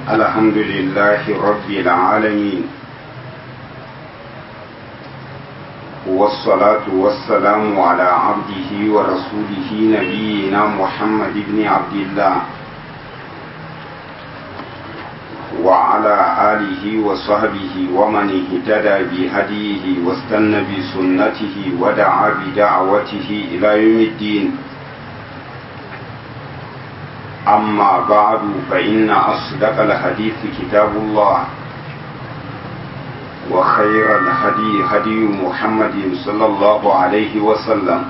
الحمد لله رب العالمين والصلاة والسلام على عبده ورسوله نبينا محمد بن عبد الله وعلى آله وصحبه ومن اهتدى بهديه واستنى بسنته ودعا بدعوته إلى يوم الدين أما بعد فإن أصدق الحديث كتاب الله وخير الهدي هدي محمد صلى الله عليه وسلم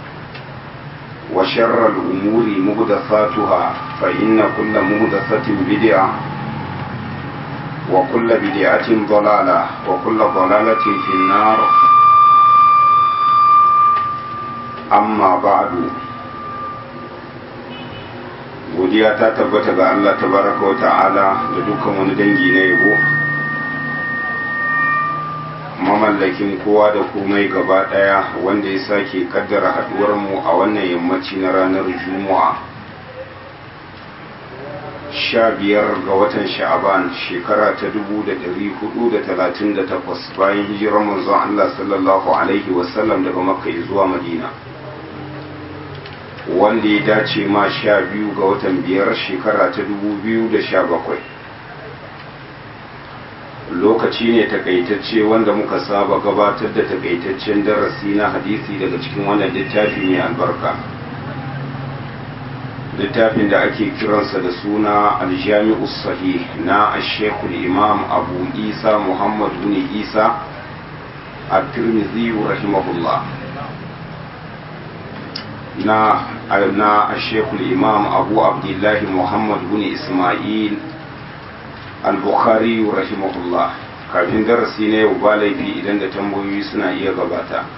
وشر الأمور مهدثاتها فإن كل مهدثة بدعة وكل بدعة ضلالة وكل ضلالة في النار أما بعد godiya ta tabbata ga Allah tabaraka wa ta'ala da dukkan wani dangi na yabo mamallakin kowa da komai gaba daya wanda ya sake kaddara haduwar mu a wannan yammaci na ranar juma'a sha biyar ga watan sha'aban shekara ta dubu da dari hudu da talatin da takwas bayan hijirar manzon Allah sallallahu alaihi wasallam daga makka zuwa madina wanda ya dace ma sha biyu ga watan biyar shekara ta dubu biyu da sha bakwai lokaci ne takaitacce wanda muka saba gabatar da takaitaccen darasi na hadisi daga cikin wannan littafi mai albarka littafin da ake kiransa da suna aljami'u sahih na ashekul imam abu isa muhammad bin isa a tirmidhi rahimahullah na na ashekul imam abu abdullahi muhammad bin ismail al-bukhari rahimahullah kafin darasi na yau ba laifi idan da tambayoyi suna iya gabata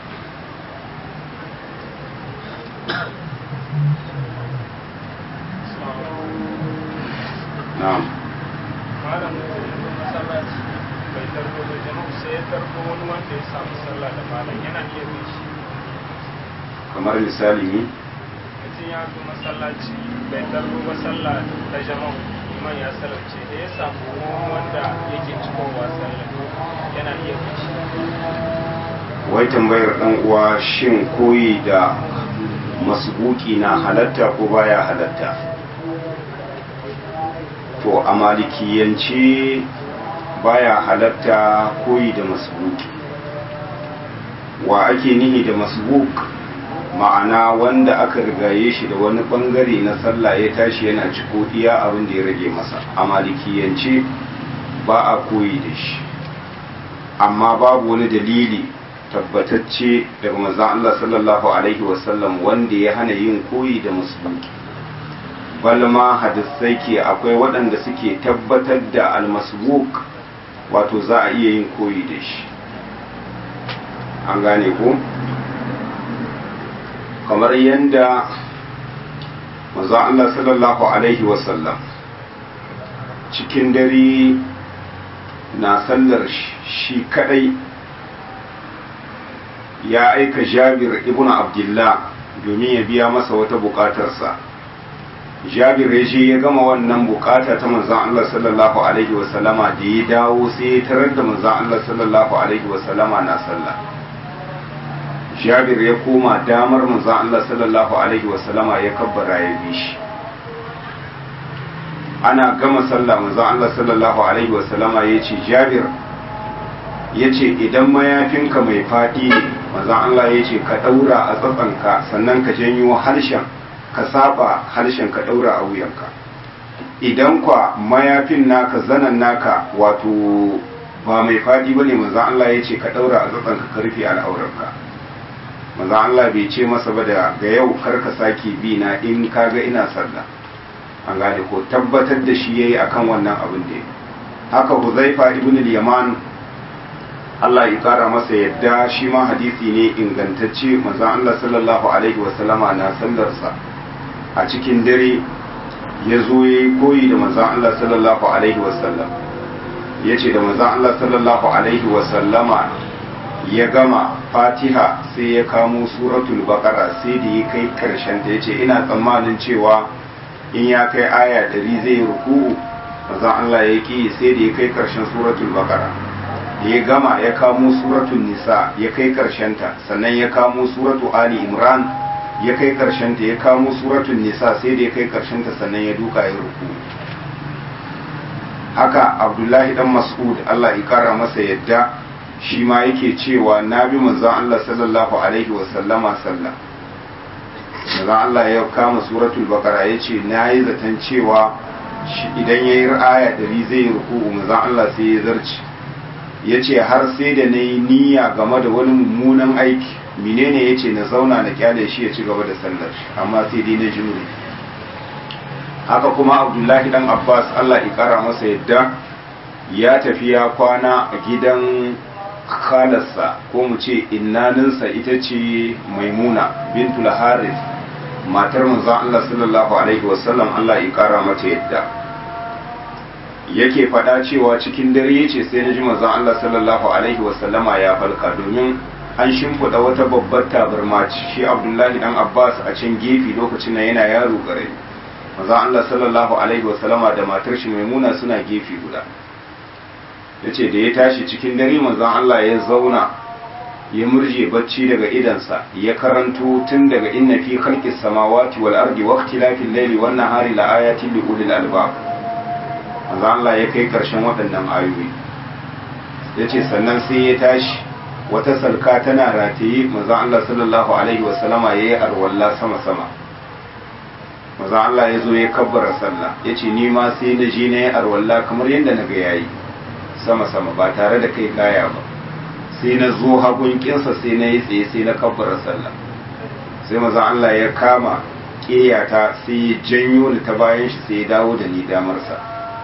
na'am malam masallaci bai tarbo da jama'a sai ya tarbo wani wanda ya samu sallah da malam yana iya bin shi kamar misali ne mutum ya zo masallaci bai tarbo ba sallah da jama'a iman ya salarce da ya samu wanda yake cikowa sallah yana iya bin shi wai tambayar dan uwa shin koyi da masbuki na halatta ko baya halatta to a malikiyance baya halatta koyi da masbuki wa ake nihi da masbuk ma'ana wanda aka rigaye shi da wani bangare na sallah ya tashi yana ciko iya abin da ya rage masa a malikiyance ba a koyi da shi amma babu wani dalili tabbatacce daga manzon Allah sallallahu alaihi wasallam wanda ya hana yin koyi da masbuki balma hadisai ke akwai waɗanda suke tabbatar da almasbuk wato za a iya yin koyi da shi an gane ko kamar yadda manzo Allah sallallahu alaihi wasallam cikin dare na sallar shi kadai ya aika jabir ibn abdullah domin ya biya masa wata bukatarsa jabir ya je ya gama wannan bukata ta manzan Allah sallallahu alaihi wasallama da ya dawo sai ya tarar da manzan Allah sallallahu alaihi wasallama na sallah jabir ya koma damar manzan Allah sallallahu alaihi wasallama ya kabbara ya bi shi ana gama sallah manzan Allah sallallahu alaihi wasallama ya ce jabir ya ce idan mayafinka mai faɗi ne manzan Allah ya ce ka ɗaura a tsatsanka sannan ka janyo harshen ka saba harshen ka ɗaura a wuyanka idan kwa mayafin naka zanen naka wato ba mai faɗi ba ne manzan Allah ya ce ka ɗaura a tsatsanka ka rufe al'aurarka manzan Allah bai ce masa ba da ga yau kar ka sake bi na in ka ga ina sallah an gane ko tabbatar da shi yayi akan wannan abin da haka Huzaifa ibn al-Yaman Allah ya kara masa yadda shi ma hadisi ne ingantacce manzon Allah sallallahu alaihi wasallama na sallarsa a cikin dare ya zo ya yi koyi da manzon Allah sallallahu alaihi wasallam ya ce da manzon Allah sallallahu alaihi wasallama ya gama fatiha sai ya kamo suratul baqara sai da ya kai karshen ta ya ce ina tsammanin cewa in ya kai aya ɗari zai ruku'u manzon Allah ya ki sai da ya kai karshen suratul baqara ya gama ya kamo suratul nisa ya kai ta sannan ya kamo suratu ali imran ya kai ta ya kamo suratul nisa sai da ya kai ta sannan ya duka ya ruku haka abdullahi dan mas'ud Allah ya kara masa yadda shi ma yake cewa na bi manzon Allah sallallahu alaihi wa sallama sallah manzon Allah ya kama suratul baqara yace nayi zaton cewa idan yayi aya dari zai ruku manzon Allah sai ya zarci yace har sai da nayi niyya game da wani mummunan aiki menene yace na zauna na kyale shi ya ci gaba da sallar amma sai dai na jimri haka kuma abdullahi dan abbas allah ikara masa yadda ya tafi ya kwana a gidan khalarsa ko mu ce innaninsa ita ce maimuna bintul haris matar manzon allah sallallahu alaihi wasallam allah ikara mata yadda yake faɗa cewa cikin dare yace sai na ji manzon allah sallallahu alaihi wasallama ya falka domin an shimfiɗa wata babbar tabarma shi abdullahi dan abbas a can gefe lokacin nan yana yaro ƙarami manzon Allah sallallahu alaihi wasallama da matar shi maimuna suna gefe guda yace da ya tashi cikin dare manzon Allah ya zauna ya murje bacci daga idansa ya karanto tun daga inna fi khalqis samawati wal ardi wa ikhtilafil layli wan nahari la ayatin li ulil albab manzon Allah ya kai karshen waɗannan ayoyi yace sannan sai ya tashi wata salka tana rataye manzon Allah sallallahu alaihi wasallama yayi arwalla sama sama maza Allah ya zo ya kabbara sallah ya ce ni ma sai na je na yi arwalla kamar yadda na ga yayi sama-sama ba tare da kai kaya ba sai na zo hagun kinsa sai na yi tsaye sai na kabbara sallah sai maza Allah ya kama ƙeyata sai ya janyo ni ta bayan shi sai ya dawo da ni damarsa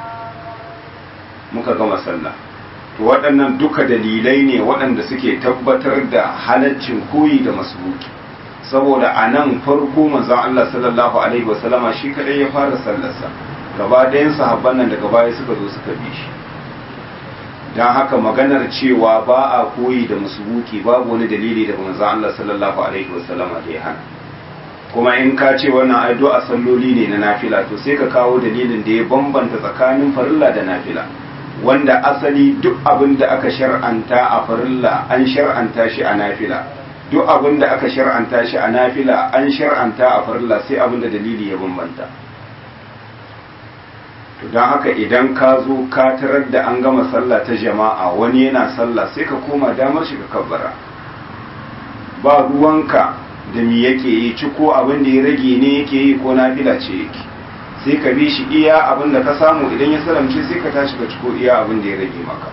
muka gama sallah to waɗannan duka dalilai ne waɗanda suke tabbatar da halaccin koyi da masbuki saboda a nan farko manzon Allah sallallahu alaihi wasallama shi kadai ya fara sallarsa gaba ɗayan sahabban nan daga baya suka zo suka bi shi don haka maganar cewa ba a koyi da musubuki babu wani dalili daga manzon Allah sallallahu alaihi wasallama da ya hana kuma in ka ce wannan addu'a salloli ne na nafila to sai ka kawo dalilin da ya bambanta tsakanin farilla da nafila wanda asali duk abin da aka shar'anta a farilla an shar'anta shi a nafila duk abin da aka shar'anta shi a nafila an shar'anta a farilla sai abin da dalili ya bambanta to don haka idan ka zo ka tarar da an gama sallah ta jama'a wani yana sallah sai ka koma damar shi ka kabbara ba ruwanka da mi yake yi ci ko abin da ya rage ne yake yi ko nafila ce yake sai ka bi shi iya abin da ka samu idan ya salamce sai ka tashi ka ci ko iya abin da ya rage maka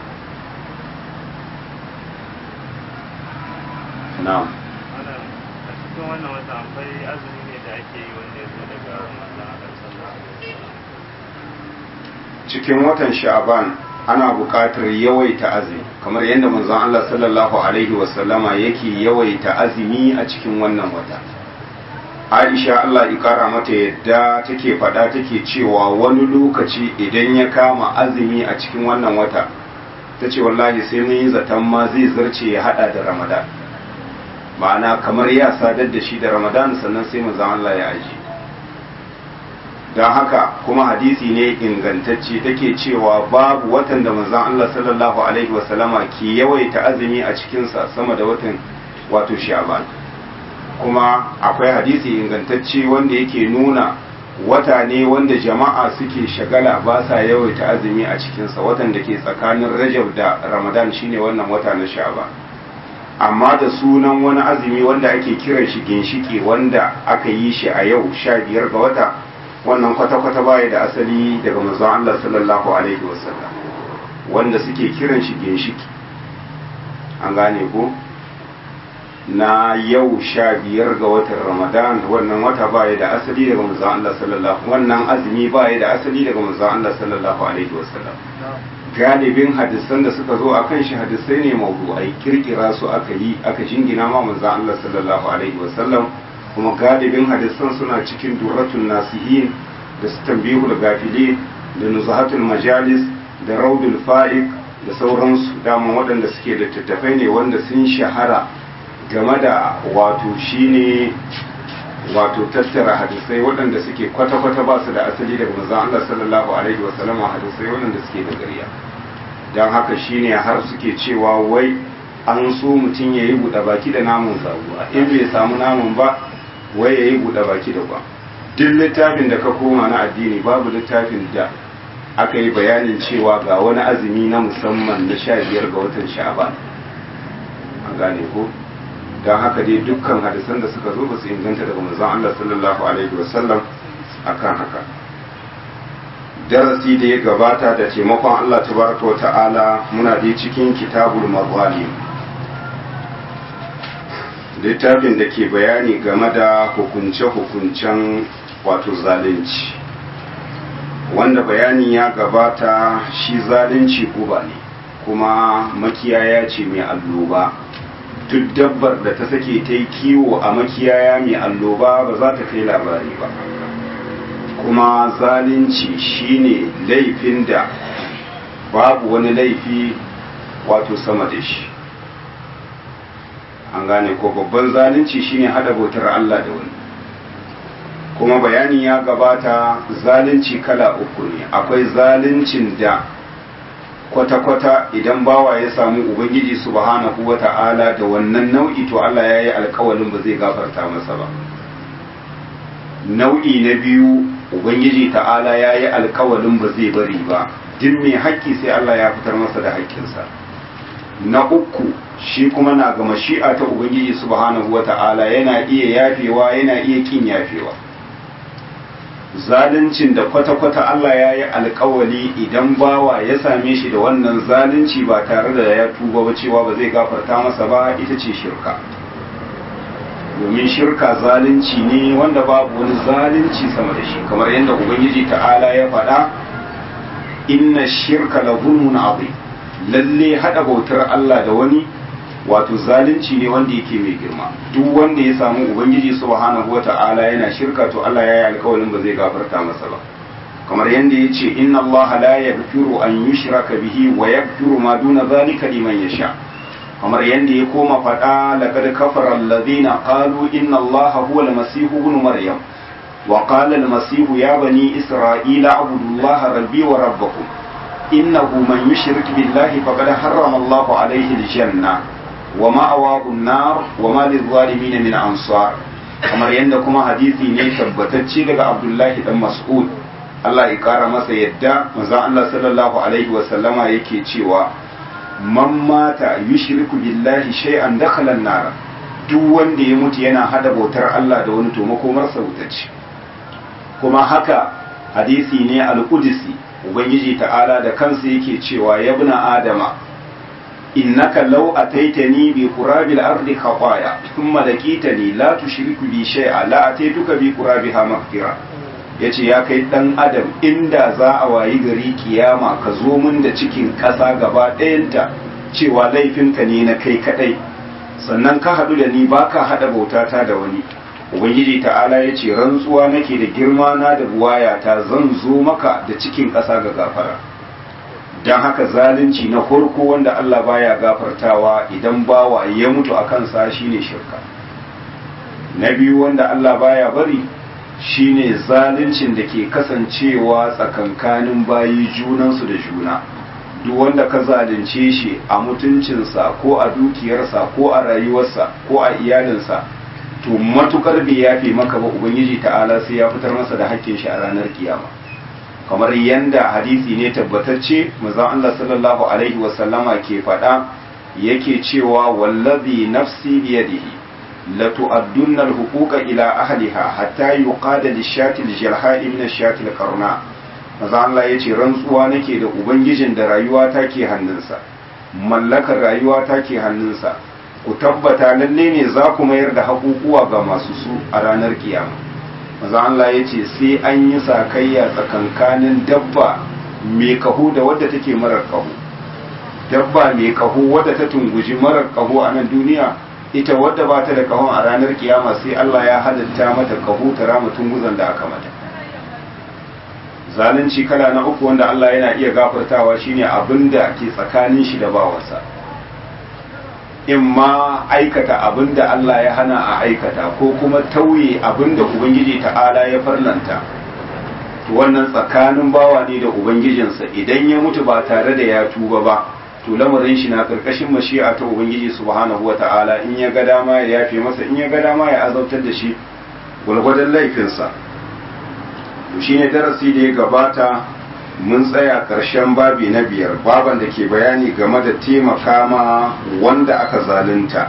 na'am a cikin wannan wata akwai azumi ne da ake yi wanda ya zo daga manzon Allah sallallahu alaihi wasallam cikin watan sha'ban ana buƙatar yawaita azumi kamar yadda manzon Allah sallallahu alaihi wasallama yake yawaita azumi a cikin wannan wata Aisha Allah ya kara mata yadda take faɗa take cewa wani lokaci idan ya kama azumi a cikin wannan wata ta ce wallahi sai mun yi zaton ma zai zarce ya hada da Ramadan ma'ana kamar ya sadar da shi da Ramadan sannan sai manzon Allah ya aji don haka kuma hadisi ne ingantacce take cewa babu watan da manzon Allah sallallahu alaihi wasallama ke yawaita azumi a cikinsa sama da watan wato sha'ban kuma akwai hadisi ingantacce wanda yake nuna wata ne wanda jama'a suke shagala ba sa yawaita azumi a cikinsa watan da ke tsakanin rajab da ramadan shine wannan wata na sha'ban amma da sunan wani azumi wanda ake kiran shi ginshiki wanda aka yi shi a yau sha biyar ga wata wannan kwata-kwata baya da asali daga manzon Allah sallallahu alaihi wasallam wanda suke kiran shi ginshiki an gane ko na yau sha biyar ga watan ramadan wannan wata baya da asali daga manzon Allah sallallahu wannan azumi baya da asali daga manzon Allah sallallahu alaihi wasallam galibin hadisan da suka zo akan shi hadisai ne mawdu'ai kirkira su aka yi aka jingina ma manzon Allah sallallahu alaihi wasallam kuma galibin hadisan suna cikin durratun nasihin da su tambihul gafili da nuzahatul majalis da raudul fa'iq da sauransu dama waɗanda suke da tattafai ne wanda sun shahara game da wato shine wato tattara hadisai waɗanda suke kwata-kwata ba su da asali daga manzon Allah sallallahu alaihi wasallam hadisai waɗanda suke da gariya don haka shine har suke cewa wai an so mutum ya yi buɗe baki da namun zabuwa in bai samu namun ba wai ya yi buɗe baki da ba duk littafin da ka koma na addini babu littafin da aka yi bayanin cewa ga wani azumi na musamman na sha biyar ga watan sha'ban an gane ko don haka dai dukkan hadisan da suka zo ba su inganta daga manzon Allah sallallahu alaihi wasallam akan haka darasi da ya gabata da taimakon Allah tabaraka wa ta'ala muna dai cikin kitabul mazalim littafin da ke bayani game da hukunce-hukuncen wato zalunci wanda bayanin ya gabata shi zalunci guba ne kuma makiyaya ce mai alloba duk dabbar da ta sake ta yi kiwo a makiyaya mai alloba ba za ta kai labari ba kuma zalunci shine laifin da babu wani laifi wato sama da shi an gane ko babban zalunci shine hada bautar Allah da wani kuma bayani ya gabata zalunci kala uku ne akwai zaluncin da kwata-kwata idan bawa ya samu ubangiji subhanahu wa ta'ala da wannan nau'i to Allah ya yi alkawalin ba zai gafarta masa ba nau'i na biyu ubangiji ta'ala ya yi alkawalin ba zai bari ba duk mai haƙƙi sai Allah ya fitar masa da haƙƙinsa na uku shi kuma na ga mashi'a ta ubangiji subhanahu wa ta'ala yana iya yafewa yana iya kin yafewa zaluncin da kwata-kwata Allah ya yi alkawali idan bawa ya same shi da wannan zalunci ba tare da ya tuba ba cewa ba zai gafarta masa ba ita ce shirka domin shirka zalunci ne wanda babu wani zalunci sama da shi kamar yadda ubangiji ta'ala ya faɗa inna shirka la zulmun azim lalle hada bautar Allah da wani wato zalunci ne wanda yake mai girma duk wanda ya samu ubangiji subhanahu wata'ala yana shirka to Allah ya yi alkawarin ba zai gafarta masa ba kamar yadda ya ce inna Allah la yaghfiru an yushraka bihi wa yaghfiru ma duna zalika liman yasha kamar yadda ya koma faɗa laqad kafara alladhina qalu inna Allah huwa al-masih ibn maryam wa qala al-masih ya bani isra'ila abudu Allah rabbi wa rabbakum innahu man yushrik billahi faqad harrama Allah alayhi al-janna wa ma'awahu an-nar wa ma lil-zalimin min ansar kamar yadda kuma hadisi ne tabbatacce daga Abdullahi dan Mas'ud Allah ya kara masa yadda manzon Allah sallallahu alaihi wa sallama yake cewa man mata yushriku billahi shay'an dakhala an-nar duk wanda ya mutu yana hada bautar Allah da wani to makomar sa ce kuma haka hadisi ne al-qudsi ubangiji ta'ala da kansa yake cewa ya ibna adama innaka law ataitani bi qurabil ardi khataya thumma laqitani la tushriku bi shay'a la ataituka bi qurabiha maghfira yace ya kai dan adam inda za a wayi gari kiyama ka zo mun da cikin ƙasa gaba ɗayanta cewa laifinka ne na kai kadai sannan ka haɗu da ni baka haɗa bautata da wani ubangiji ta'ala ya ce rantsuwa nake da girma na da buwayata zan zo maka da cikin ƙasa ga gafara don haka zalunci na farko wanda Allah baya gafartawa idan bawa ya mutu a kansa shine shirka na biyu wanda Allah baya bari shine zaluncin da ke kasancewa tsakankanin bayi junansu da juna duk wanda ka zalunce shi a mutuncinsa ko a dukiyarsa ko a rayuwarsa ko a iyalinsa to matukar bai yafe maka ba ubangiji ta'ala sai ya fitar masa da hakkin shi a ranar kiyama kamar yanda hadisi ne tabbatacce manzon Allah sallallahu alaihi wasallama ke faɗa yake cewa wallazi nafsi biyadihi la tu'addunna al-huquqa ila ahliha hatta yuqada lish-shati al-jalha'i min ash-shati al-qarna manzon Allah yace rantsuwa nake da ubangijin da rayuwa take hannunsa mallakar rayuwa take hannunsa ku tabbata lalle ne za ku mayar da haƙuƙuwa ga masu su a ranar kiyama maza Allah ya ce sai an yi sakayya tsakankanin dabba mai kaho da wadda take marar kaho dabba mai kaho wadda ta tunguji marar kaho a nan duniya ita wadda ba ta da kahon a ranar kiyama sai Allah ya halitta mata kaho ta rama tunguzan da aka mata zalunci kala na uku wanda Allah yana iya gafartawa shine abin da ke tsakanin shi da bawansa in ma aikata abin da Allah ya hana a aikata ko kuma tauye abin da Ubangiji ta'ala ya farlanta to wannan tsakanin bawa ne da Ubangijinsa idan ya mutu ba tare da ya tuba ba to lamarin shi na karkashin mashi'a ta Ubangiji subhanahu wata'ala in ya ga dama ya yafe masa in ya ga dama ya azabtar da shi gwargwadon laifinsa to shine darasi da ya gabata mun tsaya ƙarshen babi na biyar baban da ke bayani game da taimaka ma wanda aka zalunta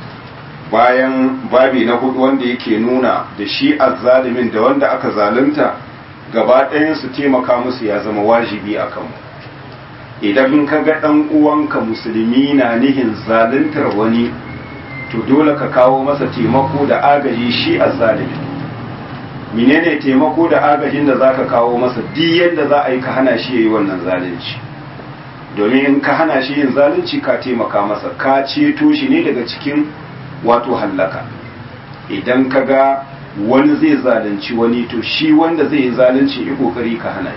bayan babi na hudu wanda yake nuna da shi azzalimin da wanda aka zalunta gaba ɗayan su taimaka musu ya zama wajibi a kanmu idan ka ga ɗan uwanka musulmi na nihin zaluntar wani to dole ka kawo masa taimako da agaji shi azzalimin menene taimako da agajin da zaka kawo masa duk yadda za a yi ka hana shi yayi wannan zalunci domin in ka hana shi yin zalunci ka taimaka masa ka ceto shi ne daga cikin wato hallaka idan ka ga wani zai zalunci wani to shi wanda zai yi zalunci yi kokari ka hana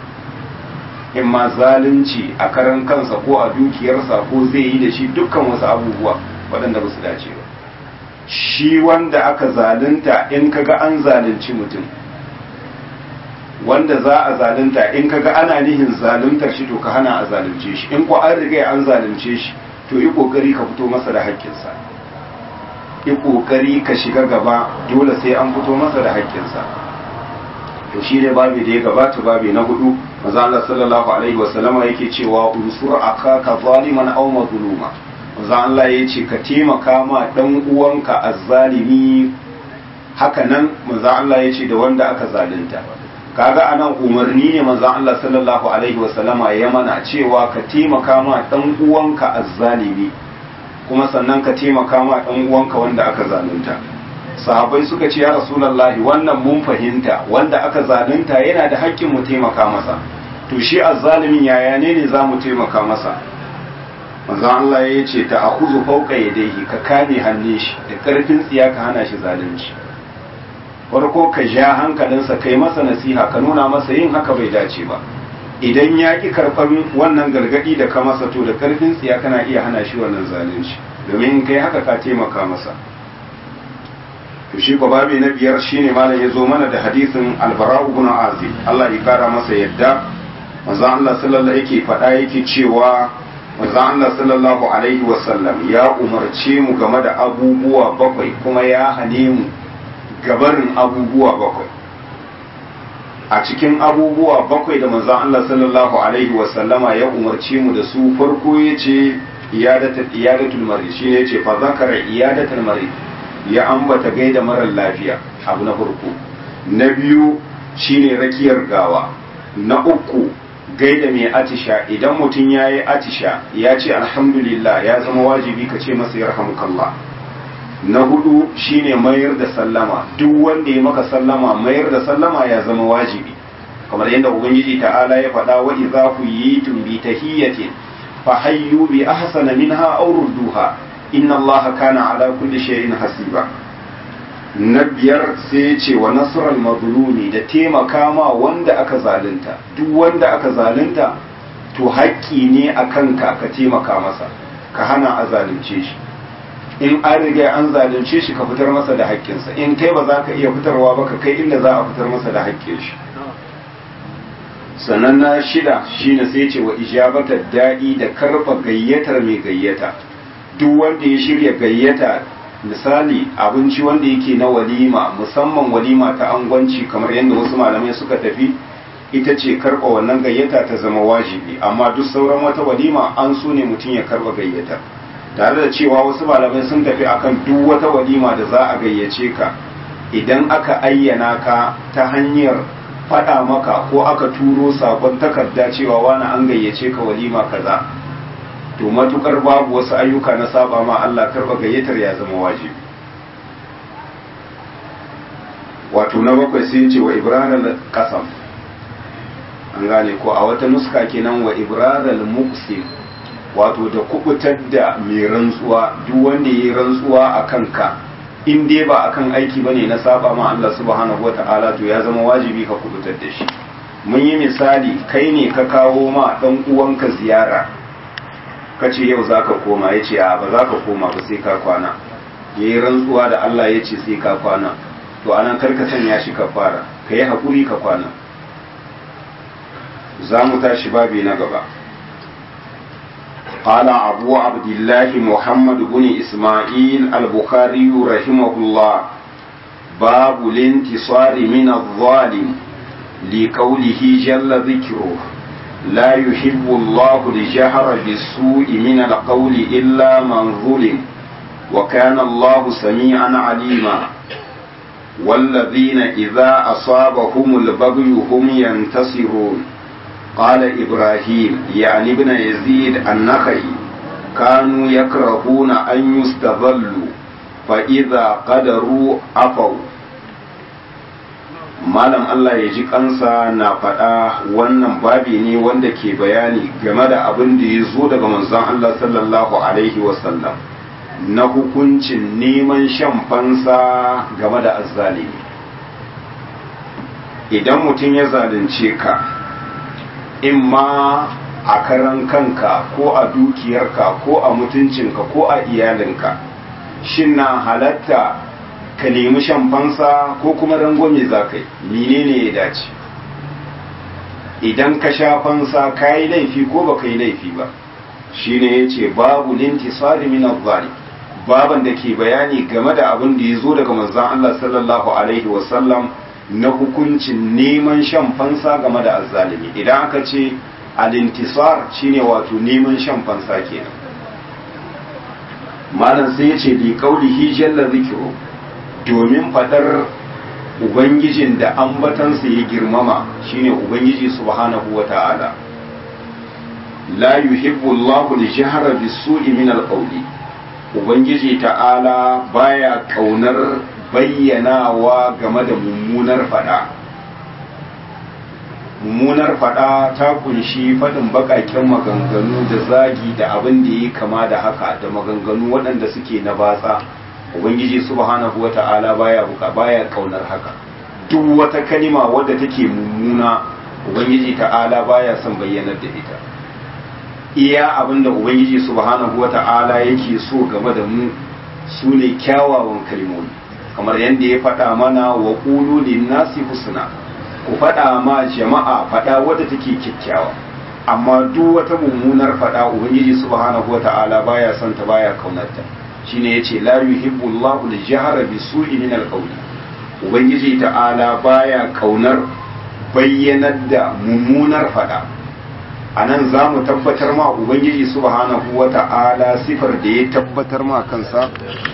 shi in ma zalunci a karan kansa ko a dukiyarsa ko zai yi da shi dukkan wasu abubuwa waɗanda ba su dace ba shi wanda aka zalunta in kaga an zalunci mutum wanda za a zalunta in kaga ana nihin zaluntar shi to ka hana a zalunce shi in ko an riga an zalunce shi to yi kokari ka fito masa da haƙƙinsa yi kokari ka shiga gaba dole sai an fito masa da haƙƙinsa to shi ne babi da ya gabata babi na hudu maza Allah sallallahu alaihi wasallama yake cewa unsur akaka zaliman aw mazluma manzo Allah ya ce ka taimaka ma dan uwanka azzalimi haka nan manzo Allah ya ce da wanda aka zalunta kaga anan umarni ne manzo Allah sallallahu alaihi wasallama ya mana cewa ka taimaka ma dan uwanka azzalimi kuma sannan ka taimaka ma dan uwanka wanda aka zalunta sahabbai suka ce ya rasulullahi wannan mun fahimta wanda aka zalunta yana da haƙƙin mu taimaka masa to shi azzalimin yaya ne ne za mu taimaka masa manzo Allah ya ce ta akuzu fauka yadayhi ka kame hannun shi da karfin tsiya ka hana shi zalunci farko ka ja hankalinsa kai masa nasiha ka nuna masa yin haka bai dace ba idan ya ki karɓar wannan gargaɗi da ka masa to da karfin tsiya kana iya hana shi wannan zalunci domin kai haka ka taimaka masa to shi ko babi na biyar shine malam ya zo mana da hadisin albara'u ibn azib Allah ya kara masa yadda manzo Allah sallallahu yake faɗa yake cewa manzo Allah sallallahu alaihi wasallam ya umarce mu game da abubuwa bakwai kuma ya hane mu gabarin abubuwa bakwai a cikin abubuwa bakwai da manzo Allah sallallahu alaihi wasallama ya umarce mu da su farko yace iyadatul iyadatul marid shine yace fa zakara iyadatul marid ya ambata gaida marar lafiya abu na farko na biyu shine rakiyar gawa na uku gaida mai atisha idan mutum ya yi atisha ya ce alhamdulillah ya zama wajibi ka ce masa yarhamukallah na hudu shine mayar da sallama duk wanda ya maka sallama mayar da sallama ya zama wajibi kamar yadda ubangiji ta'ala ya faɗa wa idza kuyitum bi tahiyyatin fa hayyu bi ahsana minha aw rudduha inna allaha kana ala kulli shay'in hasiba na biyar sai ya ce wa nasarar mazlumi da taimaka ma wanda aka zalunta duk wanda aka zalunta to haƙƙi ne a kanka ka taimaka masa ka hana a zalunce shi in an riga an zalunce shi ka fitar masa da haƙƙinsa in kai ba za ka iya fitarwa ba ka kai inda za a fitar masa da haƙƙin shi sannan na shida shine sai ce wa ijabatar daɗi da karɓa gayyatar mai gayyata duk wanda ya shirya gayyata misali abinci wanda yake na walima musamman walima ta angwanci kamar yadda wasu malamai suka tafi ita ce karɓa wannan gayyata ta zama wajibi amma duk sauran wata walima an so ne mutum ya karɓa gayyata tare da cewa wasu malamai sun tafi akan duk wata walima da za a gayyace ka idan aka ayyana ka ta hanyar faɗa maka ko aka turo sakon takarda cewa wani an gayyace ka walima kaza to matukar babu wasu ayyuka na saba ma Allah karba gayyatar ya zama wajibi wato na bakwai sai ce wa ibraral qasam an gane ko a wata nuska kenan wa ibraral muqsim wato da kubutar da mai rantsuwa duk wanda yayi rantsuwa a kanka in dai ba akan aiki bane na saba ma Allah subhanahu wataala to ya zama wajibi ka kubutar da shi mun yi misali kai ne ka kawo ma dan uwanka ziyara ka ce yau za ka koma ya ce a ba za ka koma ba sai ka kwana ya yi rantsuwa da Allah ya ce sai ka kwana to anan karka sanya shi ka fara ka yi haƙuri ka kwana za mu tashi babi na gaba قال أبو عبد الله محمد بن إسماعيل البخاري رحمه الله باب الانتصار من الظالم لقوله جل ذكره لا يحب الله الجهر بالسوء من القول إلا من ظلم وكان الله سميعا عليما والذين إذا أصابهم البغي هم ينتصرون قال إبراهيم يعني ابن يزيد النخعي كانوا يكرهون أن يستظلوا فإذا قدروا عفوا malam Allah ya ji kansa na faɗa wannan babi ne wanda ke bayani game da abin da ya zo daga manzon Allah sallallahu alaihi wasallam na hukuncin neman shan fansa game da azzalimi idan mutum ya zalunce ka in ma a karan kanka ko a dukiyarka ko a mutuncinka ko a iyalinka shin na halatta ka nemi shan fansa ko kuma rangwame za ka yi menene ya dace idan ka sha fansa ka yi laifi ko ba ka yi laifi ba shine ya ce babu lintisari min azzali baban da ke bayani game da abin da ya zo daga manzon Allah sallallahu alaihi wasallam na hukuncin neman shan fansa game da azzalimi idan aka ce al-intisar shine wato neman shan fansa kenan malam sai ya ce bi qaulihi jalla zikru domin fadar ubangijin da ambatansa ya girmama shine ubangiji subhanahu wata'ala la yuhibbu Allahu al-jahra bis-su'i min al-qawli ubangiji ta'ala baya kaunar bayyanawa game da mummunar fada mummunar fada ta kunshi faɗin baƙaƙen maganganu da zagi da abin da ya kama da haka da maganganu waɗanda suke na batsa ubangiji subhanahu wa ta'ala baya buka baya kaunar haka duk wata kalima wadda take mummuna ubangiji ta'ala baya son bayyanar da ita iya abin da ubangiji subhanahu wa ta'ala yake so game da mu su ne kyawawan kalmomi kamar yadda ya faɗa mana wa ƙulu linnasi husna ku faɗa ma jama'a faɗa wadda take kyakkyawa amma duk wata mummunar faɗa ubangiji subhanahu wata'ala baya son ta baya kaunarta shine yace la yuhibbu Allahu al-jahra bisu'i min al-qawli ubangiji ta'ala baya kaunar bayyanar da mummunar faɗa anan za mu tabbatar ma ubangiji subhanahu wata'ala sifar da ya tabbatar ma kansa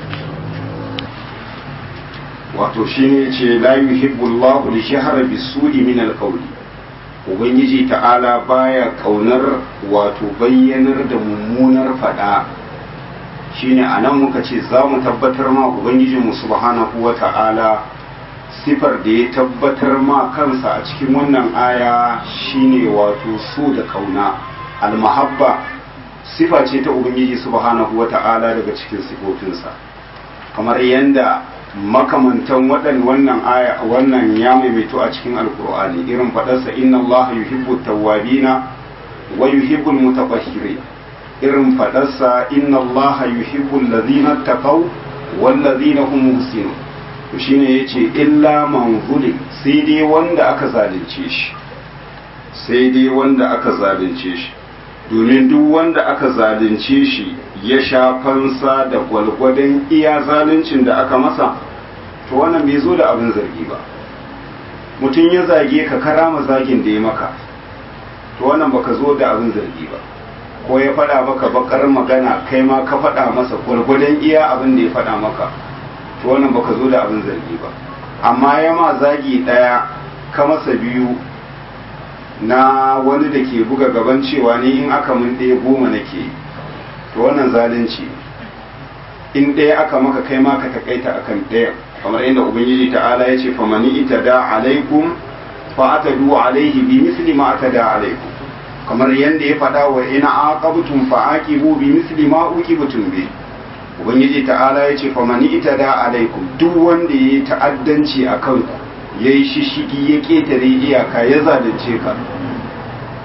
wato shi ne ce la yuhibbu Allahu al-shahra bis-su'i min al-qawli ubangiji ta'ala baya kaunar wato bayyanar da mummunar fada shine anan muka ce za mu tabbatar ma ubangiji mu subhanahu wa ta'ala sifar da ya tabbatar ma kansa a cikin wannan aya shine wato su da kauna al-mahabba sifa ce ta ubangiji subhanahu wa ta'ala daga cikin sifofinsa kamar yanda makamantan waɗan wannan aya wannan ya maimaito a cikin alkur'ani irin faɗarsa inna Allah yuhibbu tawwabina wa yuhibbu mutatahhirin irin faɗarsa inna Allah yuhibbu alladhina taqaw wal ladhina hum muhsinun to shine yace illa man zulim sai dai wanda aka zalunce shi sai dai wanda aka zalunce shi domin duk wanda aka zalunce shi ya sha fansa da gwalgwadon iya zaluncin da aka masa to wannan bai zo da abin zargi ba mutum ya zage ka karama zagin da ya maka to wannan baka zo da abin zargi ba ko ya faɗa maka bakar magana kai ma ka faɗa masa gwalgwadon iya abin da ya faɗa maka to wannan baka zo da abin zargi ba amma ya ma zagi ɗaya ka masa biyu na wani da ke buga gaban cewa ni in aka mun ɗaya goma nake to wannan zalunci in ɗaya aka maka kai ma ka takaita akan ɗaya kamar inda ubangiji ta'ala ya ce famani ita da alaikum fa atadu alaihi bi misli ma atada alaikum kamar yadda ya faɗa wa ina aqabtum fa aqibu bi misli ma uqibtum bi ubangiji ta'ala ya ce famani ita da alaikum duk wanda yayi ta'addanci akan ku yayi shishigi ya ketare iyaka ya zalunce ka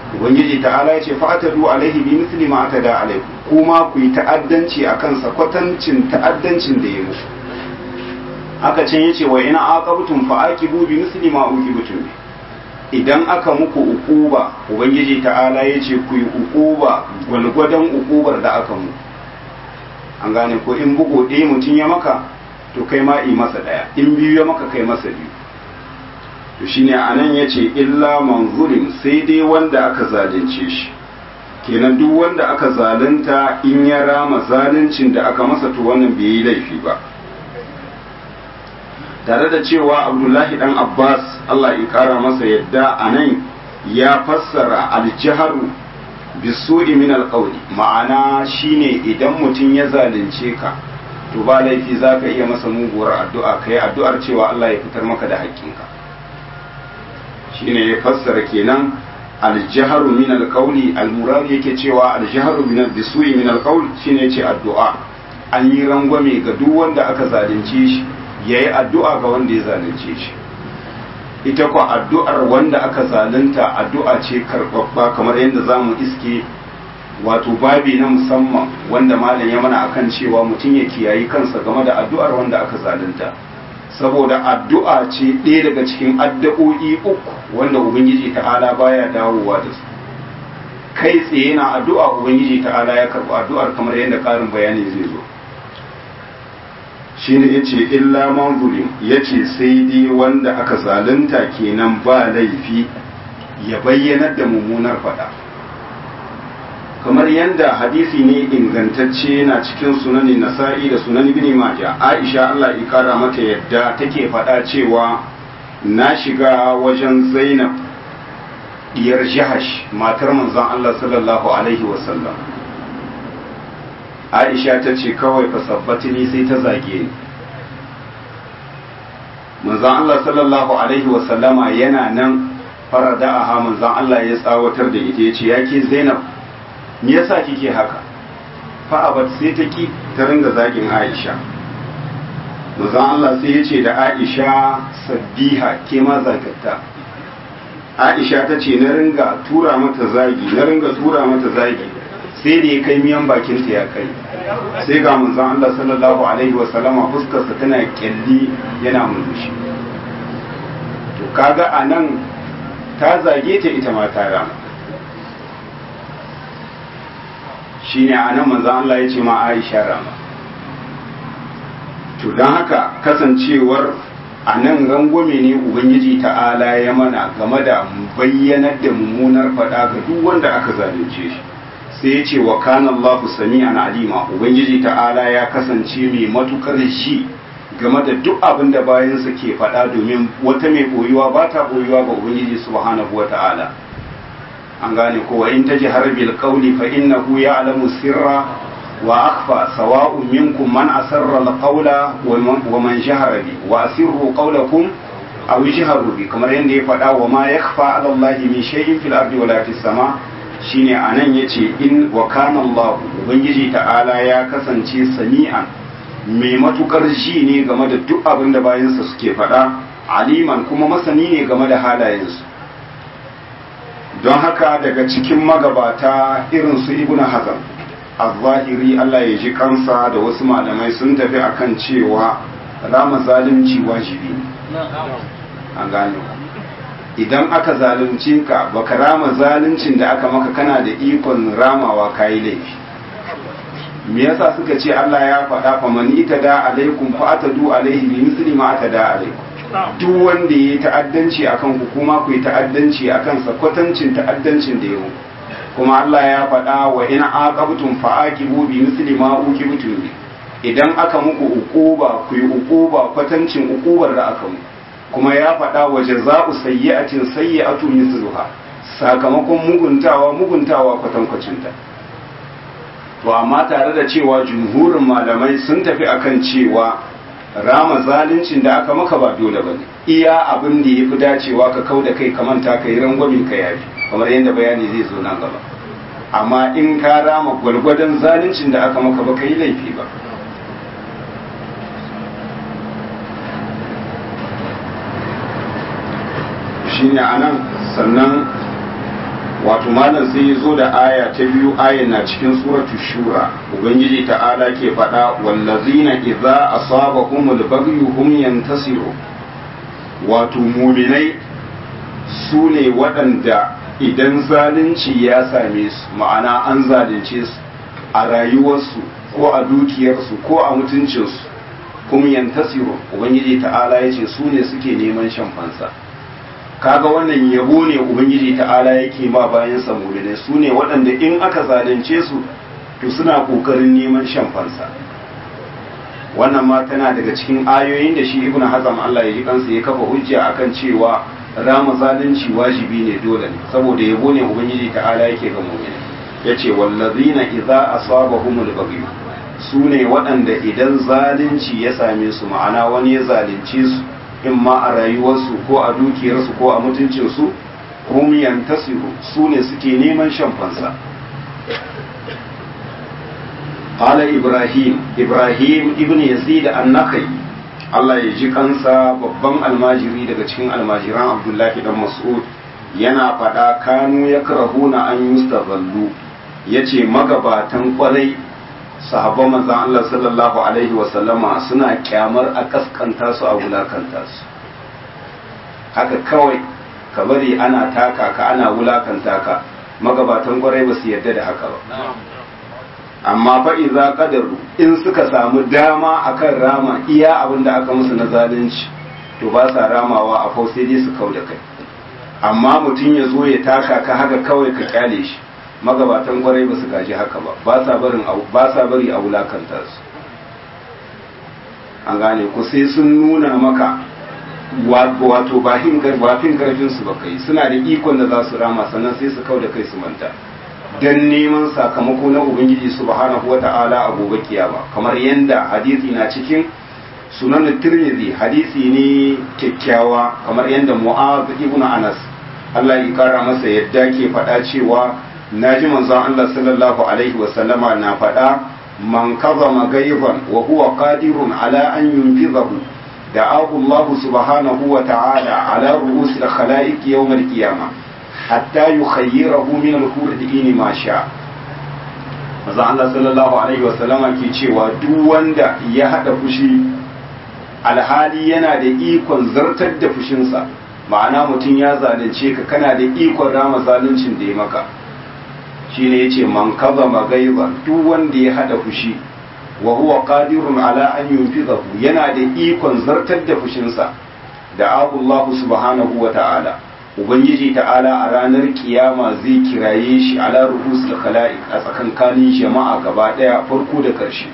ubangiji ta'ala ya ce fa'atadu alaihi bi misli ma atada alaikum kuma ku yi ta'addanci akan sa kwatancin ta'addancin da ya musu aka can yace wa ina aqabtum fa aqibu bi misli ma uqibtum bi idan aka muku ukuba ubangiji ta'ala yace ku yi ukuba gwalgwadon ukubar da aka mu an gane ko in bugu ɗaya mutum ya maka to kai ma yi masa ɗaya in biyu ya maka kai masa biyu to shine anan yace illa man zulim sai dai wanda aka zalunce shi kenan duk wanda aka zalunta in ya rama zaluncin da aka masa to wannan bai yi laifi ba tare da cewa abdullahi dan abbas allah ya kara masa yadda a nan ya fassara aljiharu bisu'i min alqawli ma'ana shine idan mutum ya zalunce ka to ba laifi zaka iya masa muguwar addu'a kai addu'ar cewa Allah ya fitar maka da haƙƙinka shine ya fassara kenan aljaharu min alqawli almurad yake cewa aljaharu min bisu'i min alqawli shine yace addu'a an yi rangwame ga duk wanda aka zalunce shi ya yi addu'a ga wanda ya zalunce shi ita kwa addu'ar wanda aka zalunta addu'a ce karɓaɓɓa kamar yadda za mu iske wato babi na musamman wanda malam ya mana akan cewa mutum ya kiyayi kansa game da addu'ar wanda aka zalunta saboda addu'a ce ɗaya daga cikin addu'o'i uku wanda ubangiji ta'ala baya dawowa da su kai tsaye na addu'a ubangiji ta'ala ya karɓi addu'ar kamar yadda ƙarin bayani zai zo shine yace illa man zulim yace sai dai wanda aka zalunta kenan ba laifi ya bayyanar da mummunar fada kamar yadda hadisi ne ingantacce na cikin sunani nasa'i da sunan ibn majah aisha Allah ya kara mata yadda take fada cewa na shiga wajen zainab diyar jahash matar manzon Allah sallallahu alaihi wasallam aisha ta ce kawai fasabbatini sai ta zage ni manzan Allah sallallahu alaihi wasallama yana nan farada a manzan Allah ya tsawatar da ita ya ce ya ke zainab me yasa kike haka fa'abat sai ta ki ta ringa zagin aisha manzan Allah sai ya ce da aisha sabbiha ke ma zagatta aisha ta ce na ringa tura mata zagi na ringa tura mata zagi sai da ya kai miyan bakinta ya kai sai ga manzon Allah sallallahu alaihi wasallama fuskarsa tana kyalli yana murmushi to kaga anan ta zage ta ita ma ta rama shine anan manzon Allah ya ce ma Aisha rama to don haka kasancewar a nan rangwame ne ubangiji ta'ala ya mana game da bayyanar da mummunar faɗa ga duk wanda aka zalunce shi sai ya ce wa kana Allah sami'an alima ubangiji ta'ala ya kasance mai matukar shi game da duk abin da bayansa ke faɗa domin wata mai boyuwa ba ta boyuwa ga ubangiji subhanahu wa ta'ala an gane ko wa in tajhar bil qawli fa innahu ya'lamu sirra wa akhfa sawa'un minkum man asarra al qawla wa man jahara bi wa asirru qawlakum aw jahru bi kamar yadda ya faɗa wa ma yakhfa 'ala Allah min shay'in fil ardi wala fis sama' shine anan yace in wa kana Allah ubangiji ta'ala ya kasance sami'an mai matukar ji ne game da duk abin da bayansa suke faɗa aliman kuma masani ne game da halayensu don haka daga cikin magabata irin su ibnu hazan az-zahiri Allah ya ji kansa da wasu malamai sun tafi akan cewa rama zalunci wajibi ne an gane idan aka zalunce ka baka rama zaluncin da aka maka kana da ikon ramawa kayi laifi me yasa suka ce Allah ya faɗa fa man itada alaikum fa atadu alaihi bi misli ma atada alaikum duk wanda yayi ta'addanci akan ku kuma ku yi ta'addanci akan sa kwatancin ta'addancin da yau kuma Allah ya faɗa wa in aqabtum fa aqibu bi misli ma uqibtum bi idan aka muku uquba ku yi uquba kwatancin uqubar da aka muku kuma ya faɗa wa jaza'u sayyi'atin sayyi'atu mithluha sakamakon muguntawa muguntawa kwatankwacinta to amma tare da cewa jumhurin malamai sun tafi akan cewa rama zaluncin da aka maka ba dole bane iya abin da yafi dacewa ka kau da kai ka manta ka yi rangwamin ka yafi kamar yadda bayani zai zo nan gaba amma in ka rama gwargwadon zaluncin da aka maka ba ka yi laifi ba shine anan sannan wato malam sai ya zo da aya ta biyu aya na cikin suratu shura ubangiji ta'ala ke faɗa wallazina idza asabahumul baghyu hum yantasiru wato muminai su ne waɗanda idan zalunci ya same su ma'ana an zalunce su a rayuwarsu ko a dukiyarsu ko a mutuncinsu kuma yantasiru ubangiji ta'ala ya ce su ne suke neman shan fansa kaga wannan yabo ne ubangiji ta'ala yake ma bayan samuline su ne waɗanda in aka zalunce su to suna ƙoƙarin neman shan fansa wannan ma tana daga cikin ayoyin da shi ibn hazam Allah ya ji kansa ya kafa hujja akan cewa rama zalunci wajibi ne dole ne saboda yabo ne ubangiji ta'ala yake ga mu'mini yace wallazina idza asabahumul baghy su ne waɗanda idan zalunci ya same su ma'ana wani ya zalunce su in ma a rayuwarsu ko a dukiyarsu ko a mutuncinsu hum yantasiru su ne suke neman shan fansa قال إبراهيم إبراهيم ابن يزيد النخعي Allah ya ji kansa babban almajiri daga cikin almajiran Abdullahi dan Mas'ud yana faɗa kanu ya karahuna an yustazallu yace magabatan kwarai sahabban manzon Allah sallallahu alaihi wa sallama suna kyamar a kaskanta su a wulakanta su haka kawai ka bari ana taka ka ana wulakanta ka magabatan kwarai ba su yarda da haka ba amma fa iza qadaru in suka samu dama akan rama iya abin da aka musu na zalunci to ba sa ramawa a fau sai dai su kau da kai amma mutum ya zo ya taka ka haka kawai ka kyale shi magabatan kwarai ba su gaji haka ba ba sa barin ba sa bari a wulakanta su an gane ku sai sun nuna maka wato ba hin karfin su ba kai suna da ikon da za su rama sannan sai su kau da kai su manta don neman sakamako na ubangiji subhanahu wata'ala a gobe kiyama kamar yadda hadisi na cikin sunan tirmidhi hadisi ne kyakkyawa kamar yadda mu'az ibn anas Allah ya kara masa yadda ke faɗa cewa naji manzon Allah sallallahu alaihi wa sallama na faɗa man kazama gaiban wa huwa qadirun ala an yunfizahu da'ahu Allah subhanahu wa ta'ala ala ru'usil khalaiq yawm al-qiyamah hatta yukhayyirahu min al-hurri ma sha maza Allah sallallahu alaihi wa sallama ke cewa duk wanda ya hada fushi alhali yana da ikon zartar da fushinsa ma'ana mutum ya zalunce ka kana da ikon rama zaluncin da ya maka shine yace man kazama gaiba duk wanda ya hada fushi wa huwa qadirun ala an yunfizahu yana da ikon zartar da fushinsa da Allah subhanahu wa ta'ala ubangiji ta'ala a ranar kiyama zai kiraye shi ala ruhusul khala'iq a tsakankanin jama'a gaba daya farko da karshe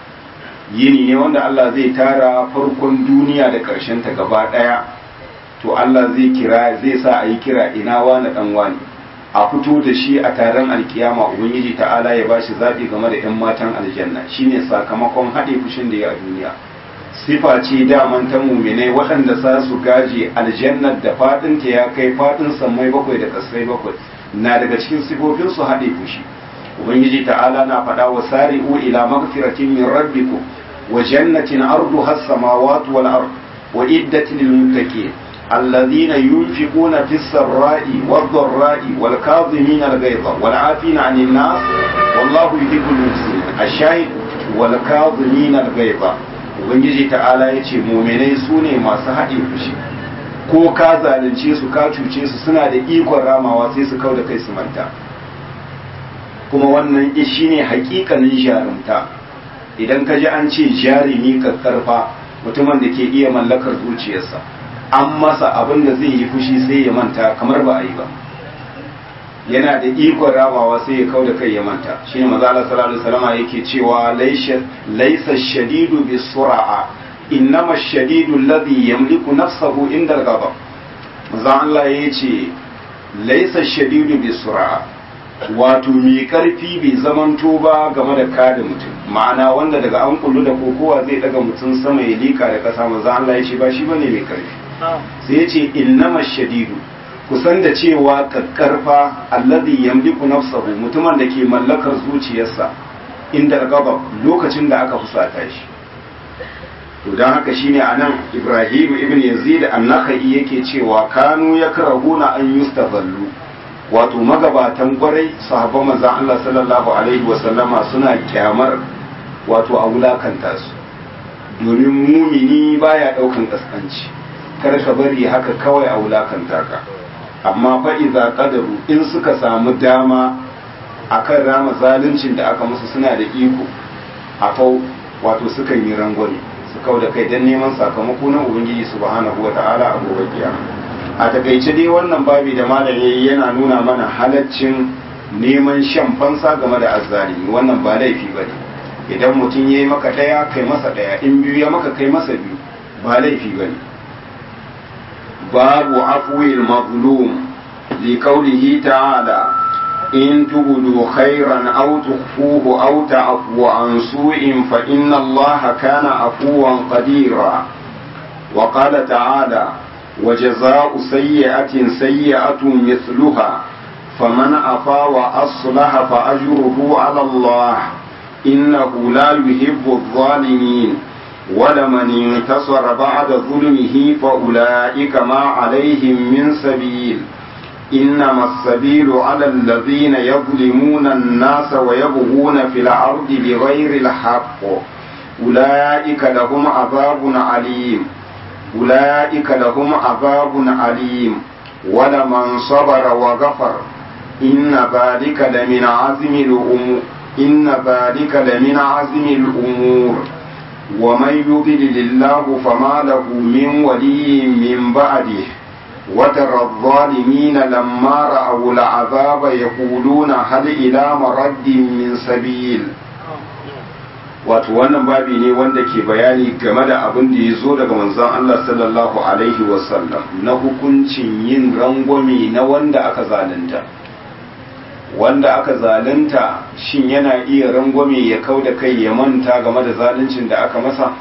yini ne wanda Allah zai tara farkon duniya da karshen ta gaba daya to Allah zai kira zai sa a yi kira ina wani dan wani a fito da shi a taron alkiyama ubangiji ta'ala ya bashi zabi game da yan matan aljanna shine sakamakon haɗe fushin da ya a duniya sifa ce daman ta muminai waɗanda za su gaje aljannar da faɗinta ya kai faɗin sammai bakwai da kasai bakwai na daga cikin sifofin su haɗe fushi ubangiji ta'ala na faɗa wa sari'u ila magfiratin min rabbikum wa jannatin arduha as-samawati wal ard wa iddatin lil muttaqin الذين ينفقون في السراء والضراء والكاظمين الغيظ والعافين عن الناس والله يحب المحسنين الشاهد والكاظمين الغيظ ubangiji ta'ala ya ce muminai su ne masu haɗe fushi ko ka zalunce su ka cuce su suna da ikon ramawa sai su kau da kai su manta kuma wannan shi ne hakikanin jarumta idan ka ji an ce jarumi karfa mutumin da ke iya mallakar zuciyarsa an masa abin da zai yi fushi sai ya manta kamar ba a yi ba yana da ikon ramawa sai ya kau da kai ya manta shi ne maza Allah sallallahu alaihi wasallam yake cewa laisa shadidu bi sura'a innama shadidu alladhi yamliku nafsahu inda al-ghadab maza Allah yace laisa shadidu bi sura'a wato mai karfi bai zamanto ba game da kada mutum ma'ana wanda daga an kullu da kokowa zai daga mutum sama ya lika da kasa maza Allah yace ba shi bane mai karfi sai yace innama shadidu kusan da cewa kakkarfa alladhi yamliku nafsahu mutumin da ke mallakar zuciyarsa inda gaba lokacin da aka fusata shi to dan haka shine anan Ibrahim ibn Yazid an-Nakhai yake cewa kanu yakrahuna an yustazallu wato magabatan kwarai sahabban manzon Allah sallallahu alaihi wasallama suna kyamar wato a wulakanta su domin mumini baya daukan kaskanci kar ka bari haka kawai a wulakanta ka amma fa idza qadaru in suka samu dama akan rama zaluncin da aka musu suna da iko a fau wato suka yi rangwame su kau da kai don neman sakamako na ubangiji subhanahu wata'ala a gobe kiyama a takaice dai wannan babi da malam yayi yana nuna mana halaccin neman shan fansa game da azzalimi wannan ba laifi bane idan mutum yayi maka daya kai masa daya in biyu ya maka kai masa biyu ba laifi bane babu afwil mazlum li qawlihi ta'ala in tubdu khairan aw tukhfuhu aw ta'fu an su'in fa inna allaha kana afuwan qadira wa qala ta'ala وجزاء سيئة سيئة مثلها فمن عفا وأصلح فأجره على الله إنه لا يحب الظالمين ولمن انتصر بعد ظلمه فأولئك ما عليهم من سبيل إنما السبيل على الذين يظلمون الناس ويبغون في الأرض بغير الحق أولئك لهم عذاب عليم أولئك لهم عذاب عليم ولمن صبر وغفر إن ذلك لمن عزم الأمور إن ذلك لمن عزم الأمور ومن يضلل الله فما له من ولي من بعده وترى الظالمين لما رأوا العذاب يقولون هل إلى مرد من سبيل wato wannan babi ne wanda ke bayani game da abin da ya zo daga manzon Allah sallallahu alaihi wasallam na hukuncin yin rangwame na wanda aka zalunta wanda aka zalunta shin yana iya rangwame ya kau da kai ya manta game da zaluncin da aka masa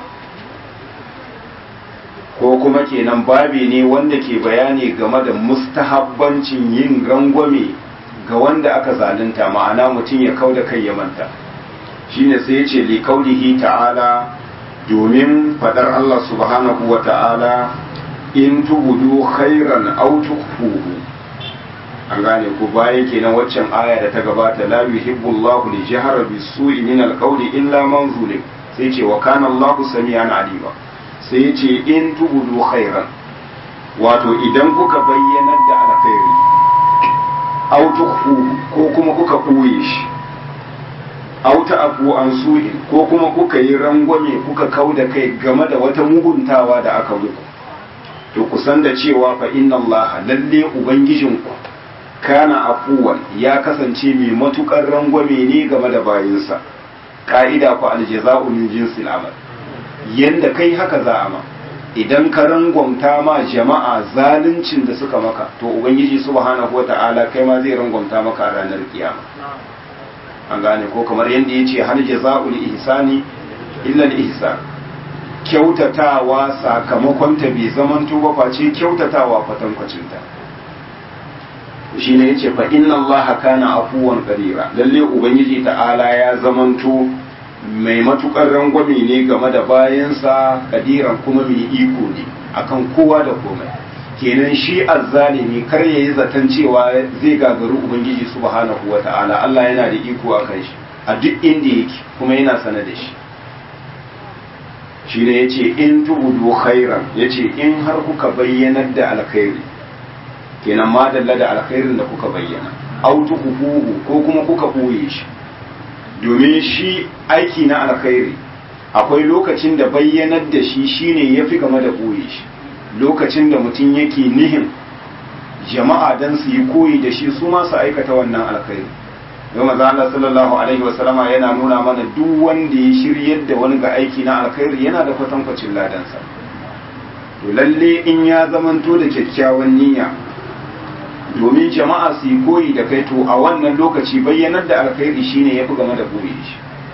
ko kuma kenan babi ne wanda ke bayani game da mustahabbancin yin rangwame ga wanda aka zalunta ma'ana mutum ya kau da kai ya manta shine sai ya ce likaulihi ta'ala domin fadar Allah subhanahu wa ta'ala in tubudu khairan aw tukhfuhu an gane ku bayan kenan waccan aya da ta gabata la yuhibbu Allahu li jahra bisu'i min al-qawli illa man zulim sai ce wa kana Allahu sami'an alima sai ya ce in tubudu khairan wato idan kuka bayyanar da alkhairi aw tukhfuhu ko kuma kuka ɓoye shi auta afu an su'in ko kuma kuka yi rangwame kuka kau da kai game da wata muguntawa da aka muku to kusan da cewa fa inna allaha lalle ubangijinku kana afuwan ya kasance mai matukar rangwame ne game da bayinsa ka'ida ku aljaza'u min jinsil amal yanda kai haka za a ma idan ka rangwamta ma jama'a zaluncin da suka maka to ubangiji subhanahu wata'ala kai ma zai rangwamta maka a ranar kiyama an gane ko kamar yadda ya ce hal jaza'ul ihsani illa al ihsan kyautatawa sakamakon ta bai zamanto ba face kyautatawa kwatankwacin ta shi ne yace fa inna allaha kana afuwan qadira lalle ubangiji ta'ala ya zamanto mai matukar rangwame ne game da bayansa kadiran kuma mai iko ne akan kowa da komai kenan shi azzalimi kar ya yi zaton cewa zai gagaru ubangiji subhanahu wa ta'ala Allah yana da iko a kan shi a duk inda yake kuma yana sana da shi shi ne ya ce in tubudu khairan ya ce in har kuka bayyanar da alkhairi kenan madalla da alkhairin da kuka bayyana autu hukuhu ko kuma kuka ɓoye shi domin shi aiki na alkhairi akwai lokacin da bayyanar da shi shine ya fi game da ɓoye shi lokacin da mutum yake nihin jama'a don su yi koyi da shi su ma su aikata wannan alkhairi don maza Allah sallallahu alaihi wasallama yana nuna mana duk wanda ya shiryar da wani ga aiki na alkhairi yana da kwatankwacin ladansa to lalle in ya zamanto da kyakkyawan niyya domin jama'a su yi koyi da kai to a wannan lokaci bayyanar da alkhairi shine yafi game da boye shi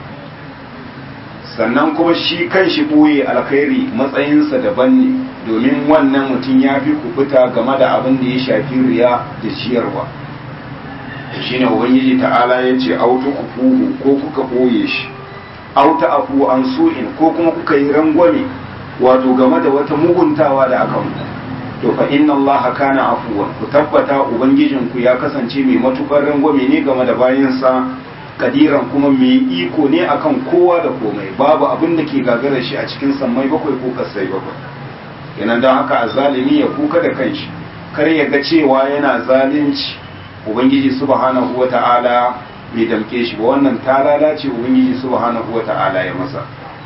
sannan kuma shi kan shi boye alkhairi matsayinsa daban ne domin wannan mutum ya fi kubuta game da abin da ya shafi riya da ciyarwa shine ubangiji ta'ala ya ce auta kufuhu ko kuka boye shi auta afu an su'in ko kuma kuka yi rangwame wato game da wata muguntawa da aka muku to fa inna allaha kana afuwan ku tabbata ubangijinku ya kasance mai matukar rangwame ne game da bayansa kadiran kuma mai iko ne akan kowa da komai babu abin da ke gagarar shi a cikin sammai bakwai ko kasai bakwai kenan don haka azalimi ya kuka da kanshi kar ya ga cewa yana zalunci ubangiji subhanahu wata'ala bai damke shi ba wannan ta lalace ubangiji subhanahu wata'ala ya masa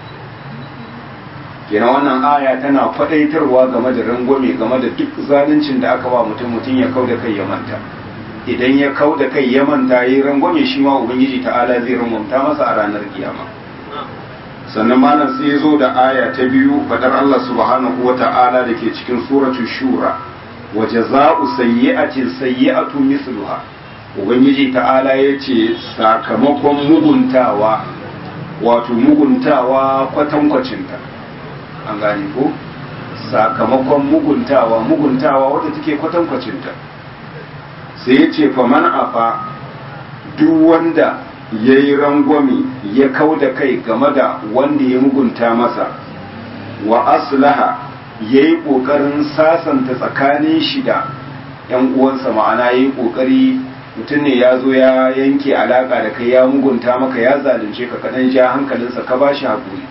kenan wannan aya tana faɗaitarwa game da rangwame game da duk zaluncin da aka ba mutum mutum ya kau da kai ya manta idan ya kau da kai ya manta yi rangwame shi ma ubangiji ta'ala zai rangwamta masa a ranar kiyama sannan malam sai ya zo da aya ta biyu fadar Allah subhanahu wa ta'ala da ke cikin suratu shura wa jaza'u sayyi'atin sayyi'atu misluha ubangiji ta'ala ya ce sakamakon muguntawa wato muguntawa kwatankwacinta an gane ko sakamakon muguntawa muguntawa wadda take kwatankwacinta sai ya ce faman afa duk wanda ya yi rangwami ya kau da kai game da wanda ya mugunta masa wa aslaha ya yi ƙoƙarin sasanta tsakanin shi da ‘yan uwansa ma'ana ya yi ƙoƙari mutum ne ya zo ya yanke alaƙa da kai ya mugunta maka ya zalunce ka kaɗan ja hankalinsa ka ba shi haƙuri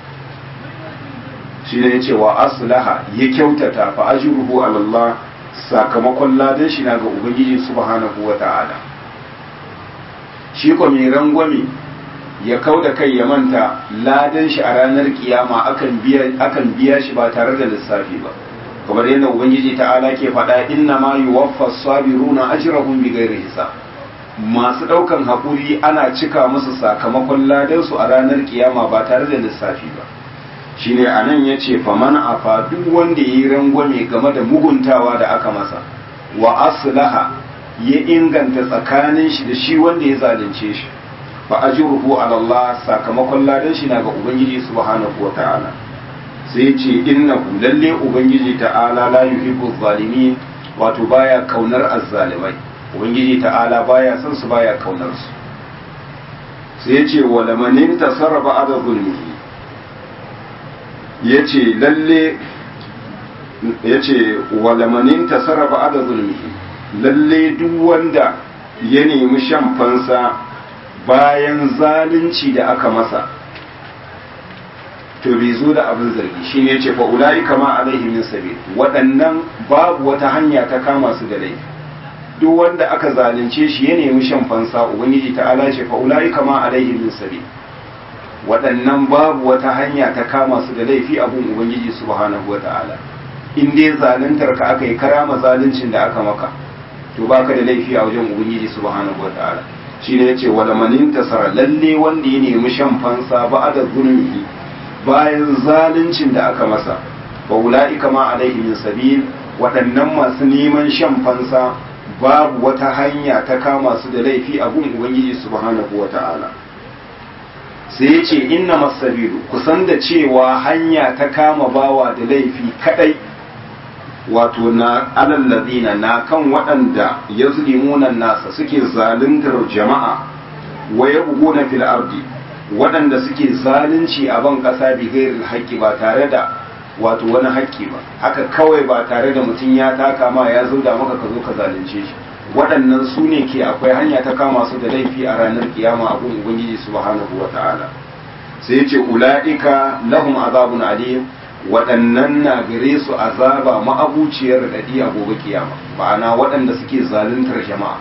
shi ne ya ce wa aslaha ya kyautata fa ajruhu ala Allah sakamakon ladan shi na ga ubangiji subhanahu wa ta'ala shi ko mai rangwame ya kau da kai ya manta ladan shi a ranar kiyama akan biya akan biya shi ba tare da lissafi ba kamar yadda ubangiji ta'ala ke faɗa inna ma yuwaffa sabiruna ajrahum bighairi hisab masu ɗaukan haƙuri ana cika musu sakamakon ladan su a ranar kiyama ba tare da lissafi ba shine anan yace faman afa duk wanda yayi rangwame game da muguntawa da aka masa wa aslaha ya inganta tsakanin shi da shi wanda ya zalunce shi fa ajruhu ala Allah sakamakon ladan shi na ga ubangiji subhanahu ta'ala sai ce innahu lalle ubangiji ta'ala la yuhibbu zalimin wato baya kaunar azzalimai ubangiji ta'ala baya son su baya kaunar su sai ce wala manin tasarrafa ada zulmihi yace lalle yace wala manin tasarrafa ada zulmihi lalle duk wanda ya nemi shan fansa bayan zalunci da aka masa to bai zo da abin zargi shi ne ce fa ulai kama alaihi min sabil waɗannan babu wata hanya ta kama su da laifi duk wanda aka zalunce shi ya nemi shan fansa ubangiji ta'ala ce fa ulai kama alaihi min sabil waɗannan babu wata hanya ta kama su da laifi abun ubangiji subhanahu wa ta'ala in dai zaluntar ka aka yi karama zaluncin da aka maka to baka da laifi a wajen ubangiji subhanahu wataala shine yace wala manin tasara lalle wanda ya nemi shan fansa ba da zulmi bayan zaluncin da aka masa wa ulaika ma alaihi min sabil waɗannan masu neman shan fansa babu wata hanya ta kama su da laifi a gun ubangiji subhanahu wataala sai ya ce inna masabilu kusan da cewa hanya ta kama bawa da laifi kadai wato na alallazina na kan waɗanda ya zulimunan nasa suke zaluntar jama'a wa ya na fil ardi waɗanda suke zalunci a ban ƙasa bi gairil haƙƙi ba tare da wato wani haƙƙi ba haka kawai ba tare da mutum ya taka ma ya zauda maka ka zo ka zalunce shi waɗannan su ne ke akwai hanya ta kama su da laifi a ranar kiyama a gun ubangiji subhanahu wa ta'ala sai ya ce ula'ika lahum azabun alim waɗannan na gare su azaba ma'abuciyar raɗaɗi a gobe kiyama ma'ana waɗanda suke zaluntar jama'a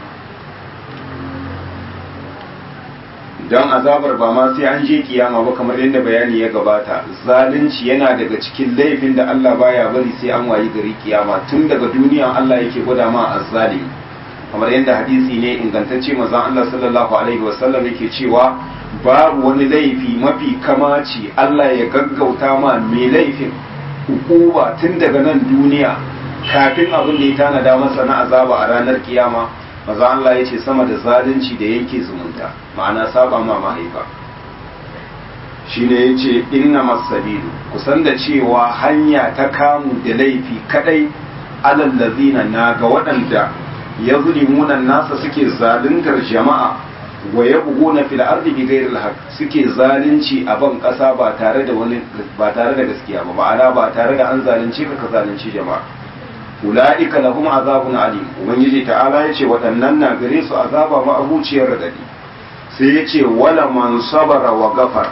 don azabar ba ma sai an je kiyama ba kamar yadda bayani ya gabata zalunci yana daga cikin laifin da Allah baya bari sai an wayi gari kiyama tun daga duniya Allah yake gwada ma azzalimi kamar yadda hadisi ne ingantacce manzon Allah sallallahu alaihi wasallam yake cewa babu wani laifi mafi kamaci Allah ya gaggauta ma mai laifin hukuma tun daga nan duniya kafin abin da ya tanada masa na azaba a ranar kiyama maza Allah ya ce sama da zalunci da yanke zumunta ma'ana saba ma mahaifa shine ya ce inna masabilu kusan da cewa hanya ta kamu da laifi kadai alallazina na ga waɗanda ya zulimunan nasa suke zaluntar jama'a wa ya bugu na fil ardi bi ghairi al suke zalunci a ban kasa ba tare da wani ba tare da gaskiya ba ma'ana ba tare da an zalunce ka ka zalunci jama'a ula'ika lahum azabun alim ubangiji ta'ala ya ce waɗannan na gare su azaba ma abuciyar radadi sai ya ce wala man sabara wa gafar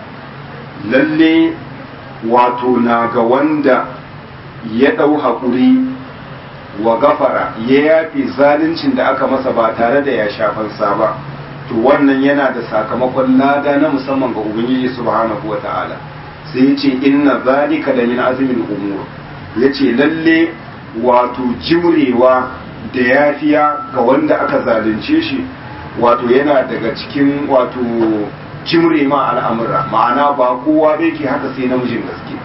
lalle wato na ga wanda ya ɗau haƙuri wa gafara ya yafi zaluncin da aka masa ba tare da ya shafansa ba to wannan yana da sakamakon lada na musamman ga ubangiji subhanahu wa ta'ala sai ya ce inna zalika da min azumin umur ya ce lalle wato jimrewa da yafiya ga wanda aka zalunce shi wato yana daga cikin wato jimre ma al'amura ma'ana ba kowa bai ke haka sai namijin gaske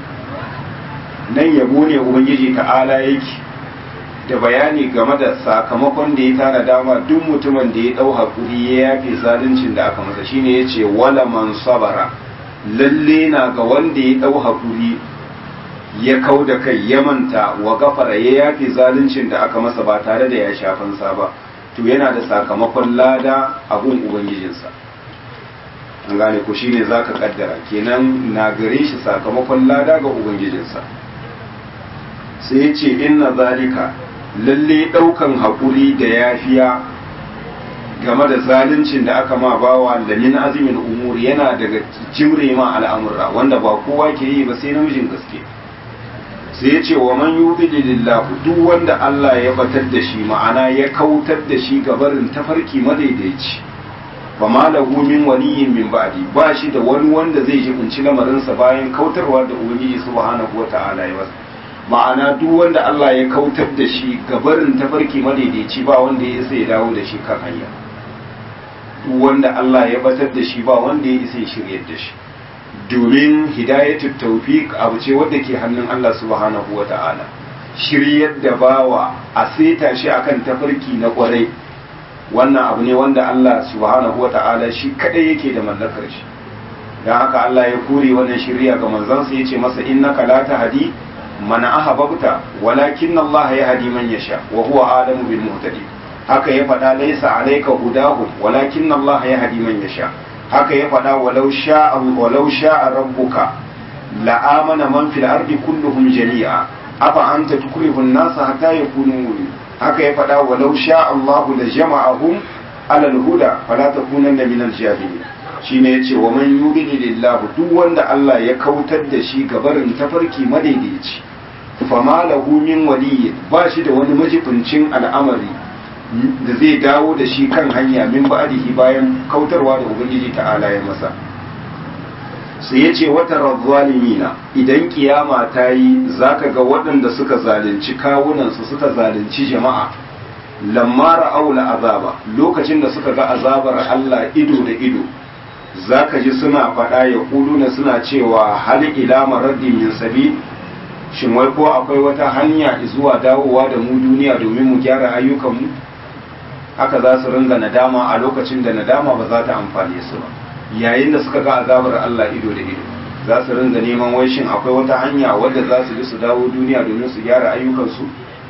nan yabo ne ubangiji ta'ala yake da bayani game da sakamakon da ya tana dama duk mutumin da ya ɗau haƙuri ya yafe zaluncin da aka masa shine ya ce wala man sabara lalle na ga wanda ya ɗau haƙuri ya kau da kai ya manta wa gafara ya yafe zaluncin da aka masa ba tare da ya shafansa ba to yana da sakamakon lada a gun ubangijinsa an gane ko shine zaka kaddara kenan na gare shi sakamakon lada ga ubangijinsa sai ya ce inna zalika lalle daukan haƙuri da yafiya game da zaluncin da aka ma bawa da min azumin umuri yana daga jimre ma al'amura wanda ba kowa ke yi ba sai namijin gaske sai ya ce wa man yubidi lillahu duk wanda Allah ya batar da shi ma'ana ya kautar da shi gabarin tafarki madaidaici fa ma lahu min waliyyin min ba'di ba shi da wani wanda zai jibinci lamarinsa bayan kautarwa da ubangiji subhanahu wata'ala ya masa ma'ana duk wanda Allah ya kautar da shi gabarin tafarki madaidaici ba wanda ya isa ya dawo da shi kan hanya duk wanda Allah ya batar da shi ba wanda ya isa ya shiryar da shi domin hidayatul tawfiq abu ce wadda ke hannun Allah subhanahu wa ta'ala shiryar da bawa a seta shi akan tafarki na kwarai wannan abu ne wanda Allah subhanahu wa ta'ala shi kadai yake da mallakar shi dan haka Allah ya kore wannan shirya ga manzansa yace masa innaka la tahdi man ahbabta walakin Allah yahdi man yasha wa huwa alamu bil muhtadi haka ya faɗa laysa alayka hudahum walakin Allah yahdi man yasha haka ya faɗa walau sha'a walau sha'a rabbuka la'amana man fil ardi kulluhum jami'a afa anta tukrihu an-nasa hatta yakunu mu'min haka ya faɗa walau sha'a Allahu la jama'ahum ala al-huda fala takunanna min al-jahilin shine yace wa man yudini lillahu duk wanda Allah ya kautar da shi gabarin tafarki madaidaici fama lahu min waliyyin ba shi da wani majibincin al'amari da zai dawo da shi kan hanya min ba'dihi bayan kautarwa da ubangiji ta'ala ya masa sai ya ce wata razzalimina idan kiyama ta yi zaka ga waɗanda suka zalunci kawunansu suka zalunci jama'a lamma ra'aula azaba lokacin da suka ga azabar Allah ido da ido zaka ji suna faɗa ya kuluna suna cewa hal ila maraddi min sabi shin wai ko akwai wata hanya zuwa dawowa da mu duniya domin mu gyara ayyukanmu haka za su ringa nadama a lokacin da nadama ba za ta amfane su ba yayin da suka ga azabar Allah ido da ido za su ringa neman wai shin akwai wata hanya wadda za su bi su dawo duniya domin su gyara ayyukansu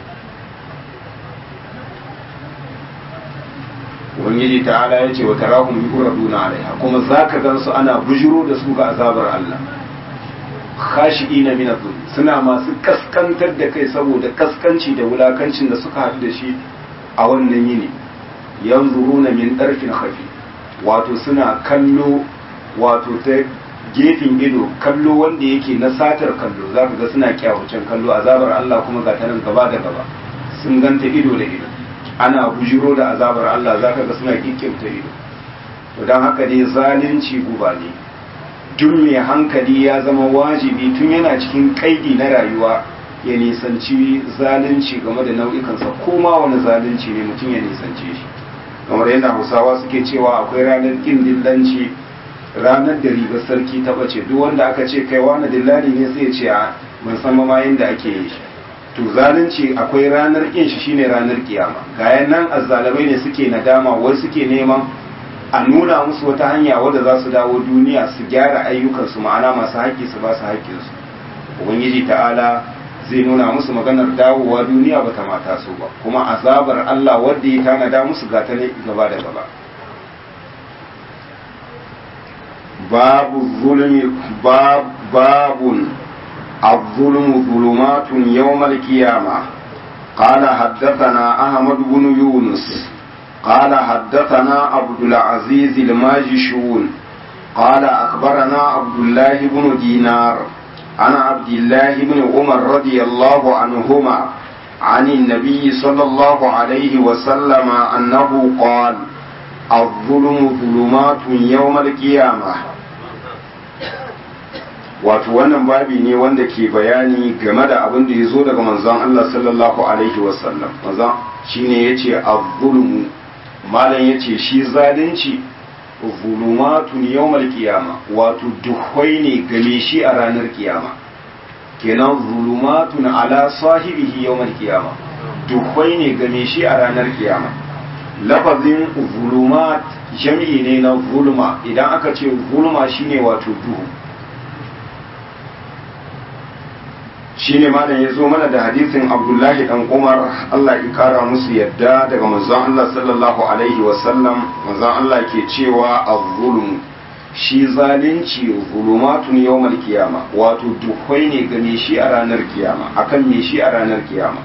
ubangiji ta'ala ya ce wa tarahum yuraduna alaiha kuma zaka gan su ana bujiro da su ga azabar Allah khashi'ina min adh suna masu kaskantar da kai saboda kaskanci da wulakancin da suka haɗu da shi a wannan yini yanzuruna min ɗarfin khafi wato suna kallo wato ta gefen ido kallo wanda yake na satar kallo za ka ga suna kyawucin kallo azabar Allah kuma ga ta nan gaba da gaba sun ganta ido da ido ana bujiro da azabar Allah za ka ga suna kikkimta ido to don haka dai zalunci guba ne duk mai hankali ya zama wajibi tun yana cikin kaidi na rayuwa ya nisanci zalunci game da nau'ikansa ko ma wani zalunci ne mutum ya nisance shi kamar yadda hausawa suke cewa akwai ranar ƙin dillanci ranar da ribar sarki ta bace duk wanda aka ce kai wani dillali ne sai ce a ban san ma yadda ake yi shi to zalunci akwai ranar ƙin shi shine ranar kiyama ga nan azzalamai ne suke nadama wai suke neman a nuna musu wata hanya wadda za su dawo duniya su gyara ayyukansu ma'ana masu haƙƙi su ba su haƙƙinsu ubangiji ta'ala zai nuna musu maganar dawowa duniya bata mata su ba kuma azabar Allah wadda ya tanada musu gata ne gaba da gaba babu zulmi babun الظلم ظلمات يوم القيامة قال حدثنا أحمد بن يونس قال حدثنا عبد العزيز الماجشون قال أخبرنا عبد الله بن دينار عن عبد الله بن عمر رضي الله عنهما عن النبي صلى الله عليه وسلم أنه قال الظلم ظلمات يوم القيامة wato wannan babi ne wanda ke bayani game da abin da ya zo daga manzon Allah sallallahu alaihi wasallam manzon shine yace az-zulmu malam yace shi zalunci zulumatun yawmal qiyama wato duhwai ne game shi a ranar kiyama kenan zulumatun ala sahibihi yawmal qiyama duhwai ne game shi a ranar kiyama lafazin zulumat jam'i ne na zulma idan aka ce zulma shine wato duhu shine malam ya zo mana da hadisin abdullahi dan umar allah ya kara musu yadda daga manzon allah sallallahu alaihi wasallam manzon allah ke cewa az-zulm shi zalunci zulumatun yawmal kiyama wato duhwai ne game shi a ranar kiyama akan me shi a ranar kiyama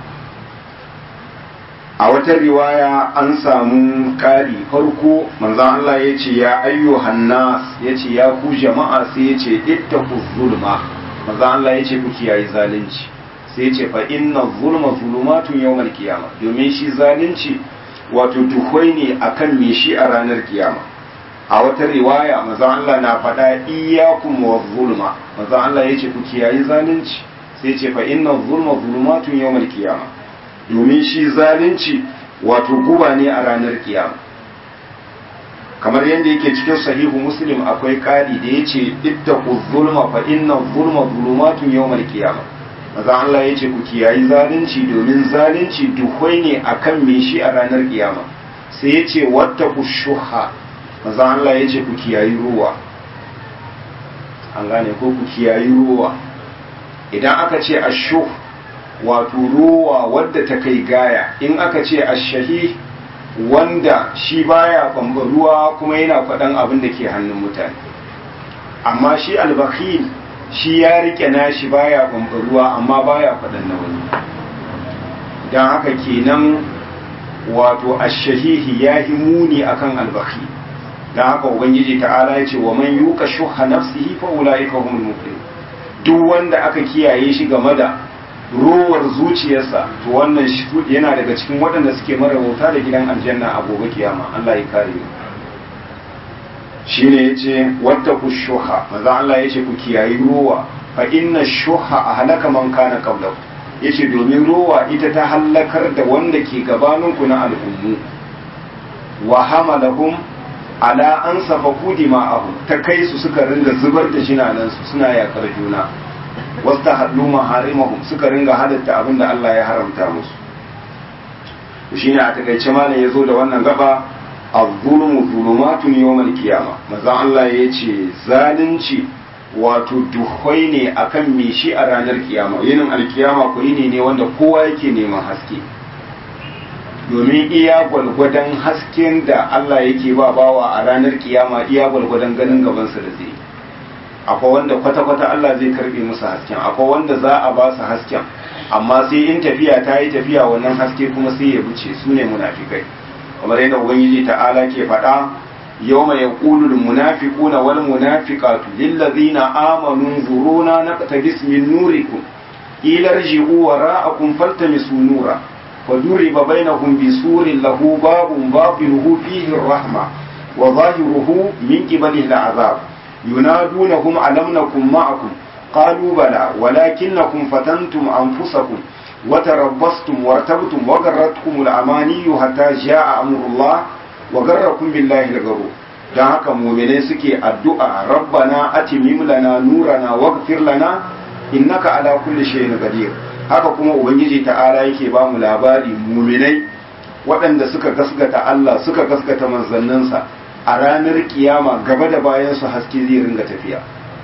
a wata riwaya an samu ƙari farko manzon allah ya ce ya ayyuhan nas ya ce ya ku jama'a sai ya ce ittaqu zulma maza Allah ya ce ku kiyaye zalunci sai ya ce fa inna zulma zulumatun yawmal kiyama domin shi zalunci wato duhwai ne akan me shi a ranar kiyama a wata riwaya maza Allah na faɗa iyyakum wa zulma maza Allah ya ce ku kiyaye zalunci sai ya ce fa inna zulma zulumatun yawmal kiyama domin shi zalunci wato guba ne a ranar kiyama kamar yadda yake cikin sahihu muslim akwai ƙari da ya ce ittaqu zulma fa inna zulma zulumatun yawmal qiyamah maza Allah ya ce ku kiyayi zalunci domin zalunci duhwai ne akan me shi a ranar kiyama sai ya ce wattaqu shuha maza Allah ya ce ku kiyayi ruwa an gane ko ku kiyayi ruwa idan aka ce ashuh wato ruwa wadda ta kai gaya in aka ce ashahi wanda shi baya ruwa kuma yana faɗan abin da ke hannun mutane amma shi albakhil shi ya rike nashi baya ruwa amma baya faɗan na wani don haka kenan wato ashahihi ya yi muni akan albakhil don haka ubangiji ta'ala ya ce wa man yuka shuha nafsihi fa ulaika humul muflihun duk wanda aka kiyaye shi game da rowar zuciyarsa to wannan yana daga cikin waɗanda suke marabauta da gidan aljanna a gobe kiyama Allah ya kare mu shine yace wata ku shuha maza Allah yace ku kiyayi rowa fa inna shuha ahlaka man kana qablahu yace domin rowa ita ta halakar da wanda ke gabanin ku na al'ummu wa hamalahum ala an safaku dima'ahum ta kai su suka ringa zubar da jinanansu suna yakar juna wasta haddu maharimahum suka ringa halatta abin da Allah ya haramta musu shine a takaice malam ya zo da wannan gaba az-zulmu zulumatun yawmal qiyama manzon Allah ya ce zalunci wato duhwai ne akan me shi a ranar kiyama yinin alkiyama ko yini ne wanda kowa yake neman haske domin iya gwalgwadon hasken da Allah yake ba bawa a ranar kiyama iya gwalgwadon ganin gabansa da zai akwai wanda kwata-kwata Allah zai karbe musu hasken akwai wanda za a ba su hasken amma sai in tafiya ta yi tafiya wannan haske kuma sai ya buce su ne munafikai kamar yadda ubangiji ta'ala ke faɗa yawma yaqulu lil munafiquna wal munafiqatu lil ladzina amanu zuruna naqtabis min nurikum ila rji'u wara'akum faltamisu nura فضرب بينهم بسور له باب باطنه فيه الرحمة وظاهره من قبله العذاب ينادونهم ألم نكن معكم قالوا بلى ولكنكم فتنتم أنفسكم وتربصتم وارتبتم وغرتكم الأماني حتى جاء أمر الله وغركم بالله الغرور dan haka muminai suke addu'a rabbana atimim lana nurana waghfir lana innaka ala kulli shay'in qadir haka kuma ubangiji ta'ala yake ba mu labari muminai waɗanda suka gaskata Allah suka gaskata manzanninsa a ranar kiyama gaba da bayan su haske zai ringa tafiya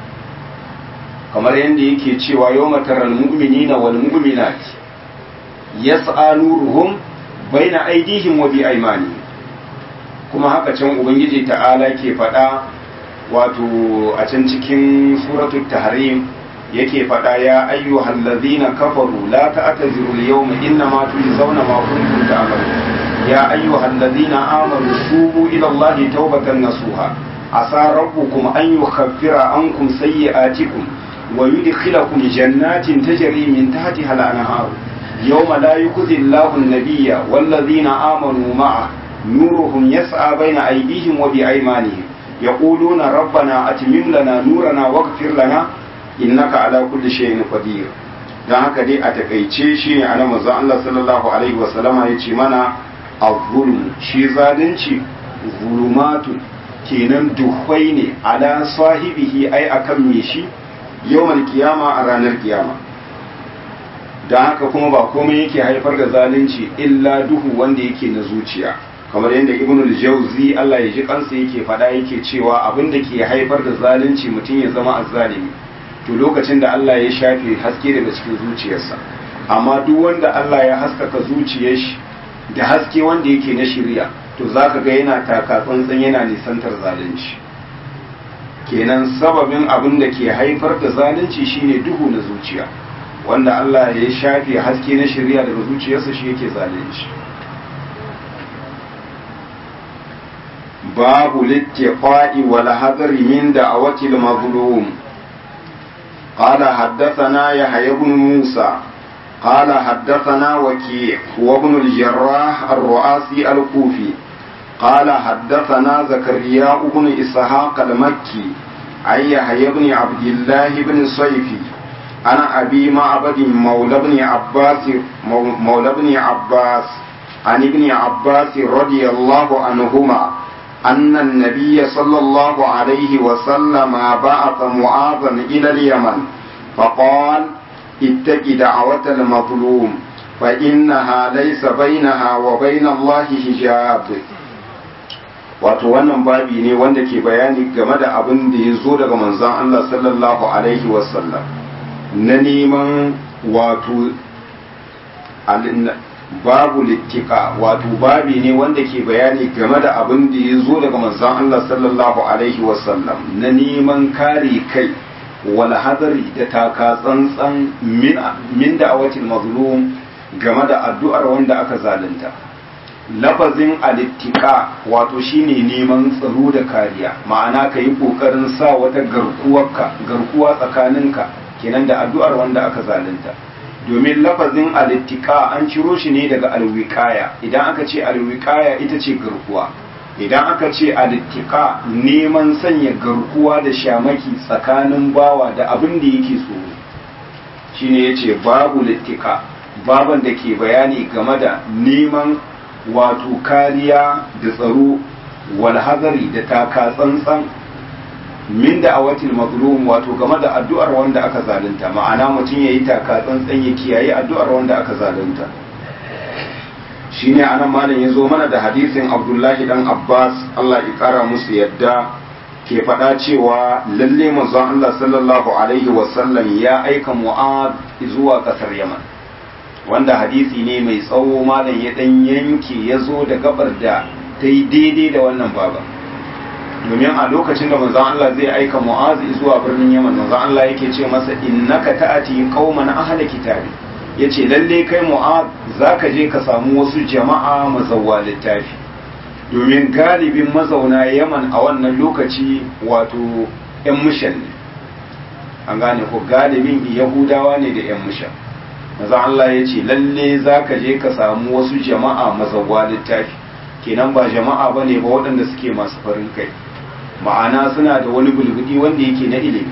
kamar yadda yake cewa yau mataral mu'minina wal mu'minat yas'a nuruhum baina aidihim wa bi aymanihim kuma haka can ubangiji ta'ala ke faɗa wato a can cikin suratul tahrim yake faɗa ya ayyuhal ladzina kafaru la ta'taziru al-yawma innama tujzauna ma kuntum ta'malun ya ayyuhal ladzina amanu tubu ila Allahi tawbatan nasuha asa rabbukum an yukhaffira ankum sayyi'atikum wa yudkhilakum jannatin tajri min tahtiha al-anhar yawma la yukhzi Allahu an-nabiyya wal ladzina amanu ma'a nuruhum yas'a bayna aydihim wa bi aymanihim yaquluna rabbana atmim lana nurana waghfir lana innaka ala kulli shay'in qadir dan haka dai a takaice shi ne anan manzo Allah sallallahu alaihi wasallama yace mana az-zulm shi zalunci zulumatu kenan duhwai ne ala sahibihi ai akan me shi yawmal kiyama a ranar kiyama dan haka kuma ba komai yake haifar da zalunci illa duhu wanda yake na zuciya kamar yadda ibn al-jawzi Allah ya ji kansa yake fada yake cewa abin da ke haifar da zalunci mutum ya zama azzalimi to lokacin da Allah ya shafe haske daga cikin zuciyarsa amma duk wanda Allah ya haskaka zuciyar shi da haske wanda yake na shirya to zaka ga yana taka tsantsan yana nisantar zalunci kenan sababin abin da ke haifar da zalunci shine duhu na zuciya wanda Allah ya shafe haske na shirya daga zuciyarsa shi yake zalunci babu littiqa'i wal hadri min da'awati al-mazlum قال حدثنا يحيى بن موسى قال حدثنا وكيع هو ابن الجراح الرؤاسي الكوفي قال حدثنا زكريا بن إسحاق المكي عن يحيى بن عبد الله بن صيفي أنا أبي معبد مولى بن عباس مولى بن عباس عن ابن عباس رضي الله عنهما أن النبي صلى الله عليه وسلم بعث معاذا إلى اليمن فقال اتق دعوة المظلوم فإنها ليس بينها وبين الله حجاب wato wannan babi ne wanda ke bayani game da abin da ya zo daga manzon Allah sallallahu alaihi wasallam na neman wato babu littika wato babi ne wanda ke bayani game da abin da ya zo daga manzon Allah sallallahu alaihi wasallam na neman kare kai wal hadari da taka tsantsan min da'awatil mazlum game da addu'ar wanda aka zalunta lafazin alittika wato shine neman tsaro da kariya ma'ana ka yi kokarin sa wata garkuwarka garkuwa tsakaninka kenan da addu'ar wanda aka zalunta domin lafazin alittika an ciro shi ne daga alwikaya idan aka ce alwikaya ita ce garkuwa idan aka ce alittika neman sanya garkuwa da shamaki tsakanin bawa da abin da yake tsoro shine yace babu littika baban da ke bayani game da neman wato kariya da tsaro walhazari da taka tsantsan min da awatil mazlum wato game da addu'ar wanda aka zalunta ma'ana mutum yayi taka tsantsan ya kiyaye addu'ar wanda aka zalunta shine anan malam ya zo mana da hadisin Abdullahi dan Abbas Allah ya kara musu yadda ke faɗa cewa lalle manzon Allah sallallahu alaihi wasallam ya aika Mu'ad zuwa ƙasar Yaman wanda hadisi ne mai tsawo malam ya dan yanke ya zo da gabar da ta yi daidai da wannan baban domin a lokacin da manzon Allah zai aika Mu'az zuwa birnin Yaman manzon Allah yake ce masa innaka ta'ati qauman ahla kitabi yace lalle kai Mu'az zaka je ka samu wasu jama'a mazawwa littafi domin galibin mazauna Yaman a wannan lokaci wato yan mushan ne an gane ko galibin Yahudawa ne da yan mushan maza Allah ya ce lalle za ka je ka samu wasu jama'a mazawwa littafi kenan ba jama'a ba ne ba waɗanda suke masu farin kai ma'ana suna da wani bulbudi wanda yake na ilimi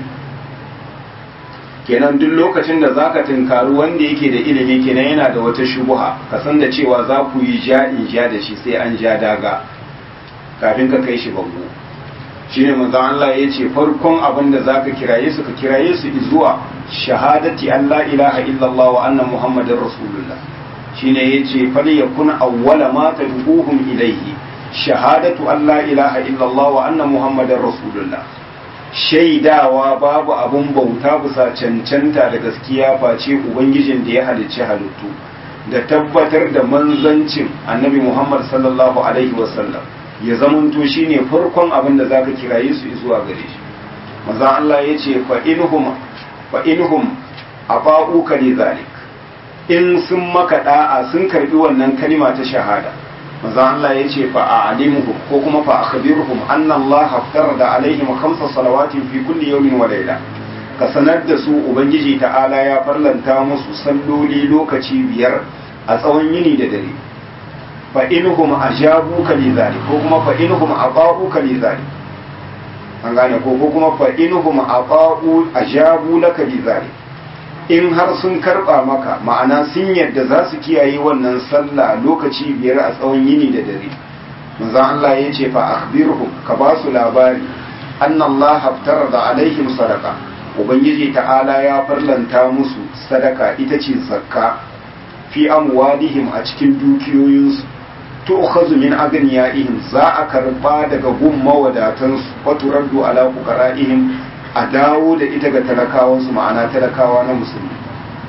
kenan duk lokacin da zaka tunkari wanda yake da ilimi kenan yana da wata shubuha ka san da cewa za ku yi ja in ja da shi sai an ja daga kafin ka kai shi bango shine manzon Allah ya ce farkon abin da zaka kiraye su ka kiraye su zuwa shahadati an la ilaha illallah wa anna muhammadar rasulullah shine yace fal yakun awwala ma tad'uhum ilayhi shahadatu an la ilaha illallah wa anna muhammadar rasulullah shaidawa babu abun bauta bisa cancanta da gaskiya face ubangijin da ya halicci halittu da tabbatar da manzancin annabi muhammad sallallahu alaihi wasallam ya zamanto shine farkon abin da zaka kiraye su zuwa gare shi manzon Allah yace fa inhum fa inhum aba'uka li zalik in sun maka da'a sun karbi wannan kalima ta shahada manzo Allah ya ce fa a'limuhum ko kuma fa akhbirhum anna Allah da alaihim khamsa salawatin fi kulli yawmin wa layla ka sanar da su ubangiji ta'ala ya farlanta musu salloli lokaci biyar a tsawon yini da dare fa inhum ajabuka li zalik ko kuma fa inhum ata'uka li zalik an gane ko ko kuma fa inhum ata'u ajabu laka li zalik in har sun karba maka ma'ana sun yadda za su kiyaye wannan sallah lokaci biyar a tsawon yini da dare manzo Allah ya ce fa akhbirhum ka ba su labari anna Allah haftarada alaihim sadaqa ubangiji ta'ala ya farlanta musu sadaka ita ce zakka fi amwalihim a cikin dukiyoyinsu tu'khadhu min aghniyaihim za a karba daga gun mawadatansu wa turaddu ala fuqara'ihim a dawo da ita ga talakawansu ma'ana talakawa na musulmi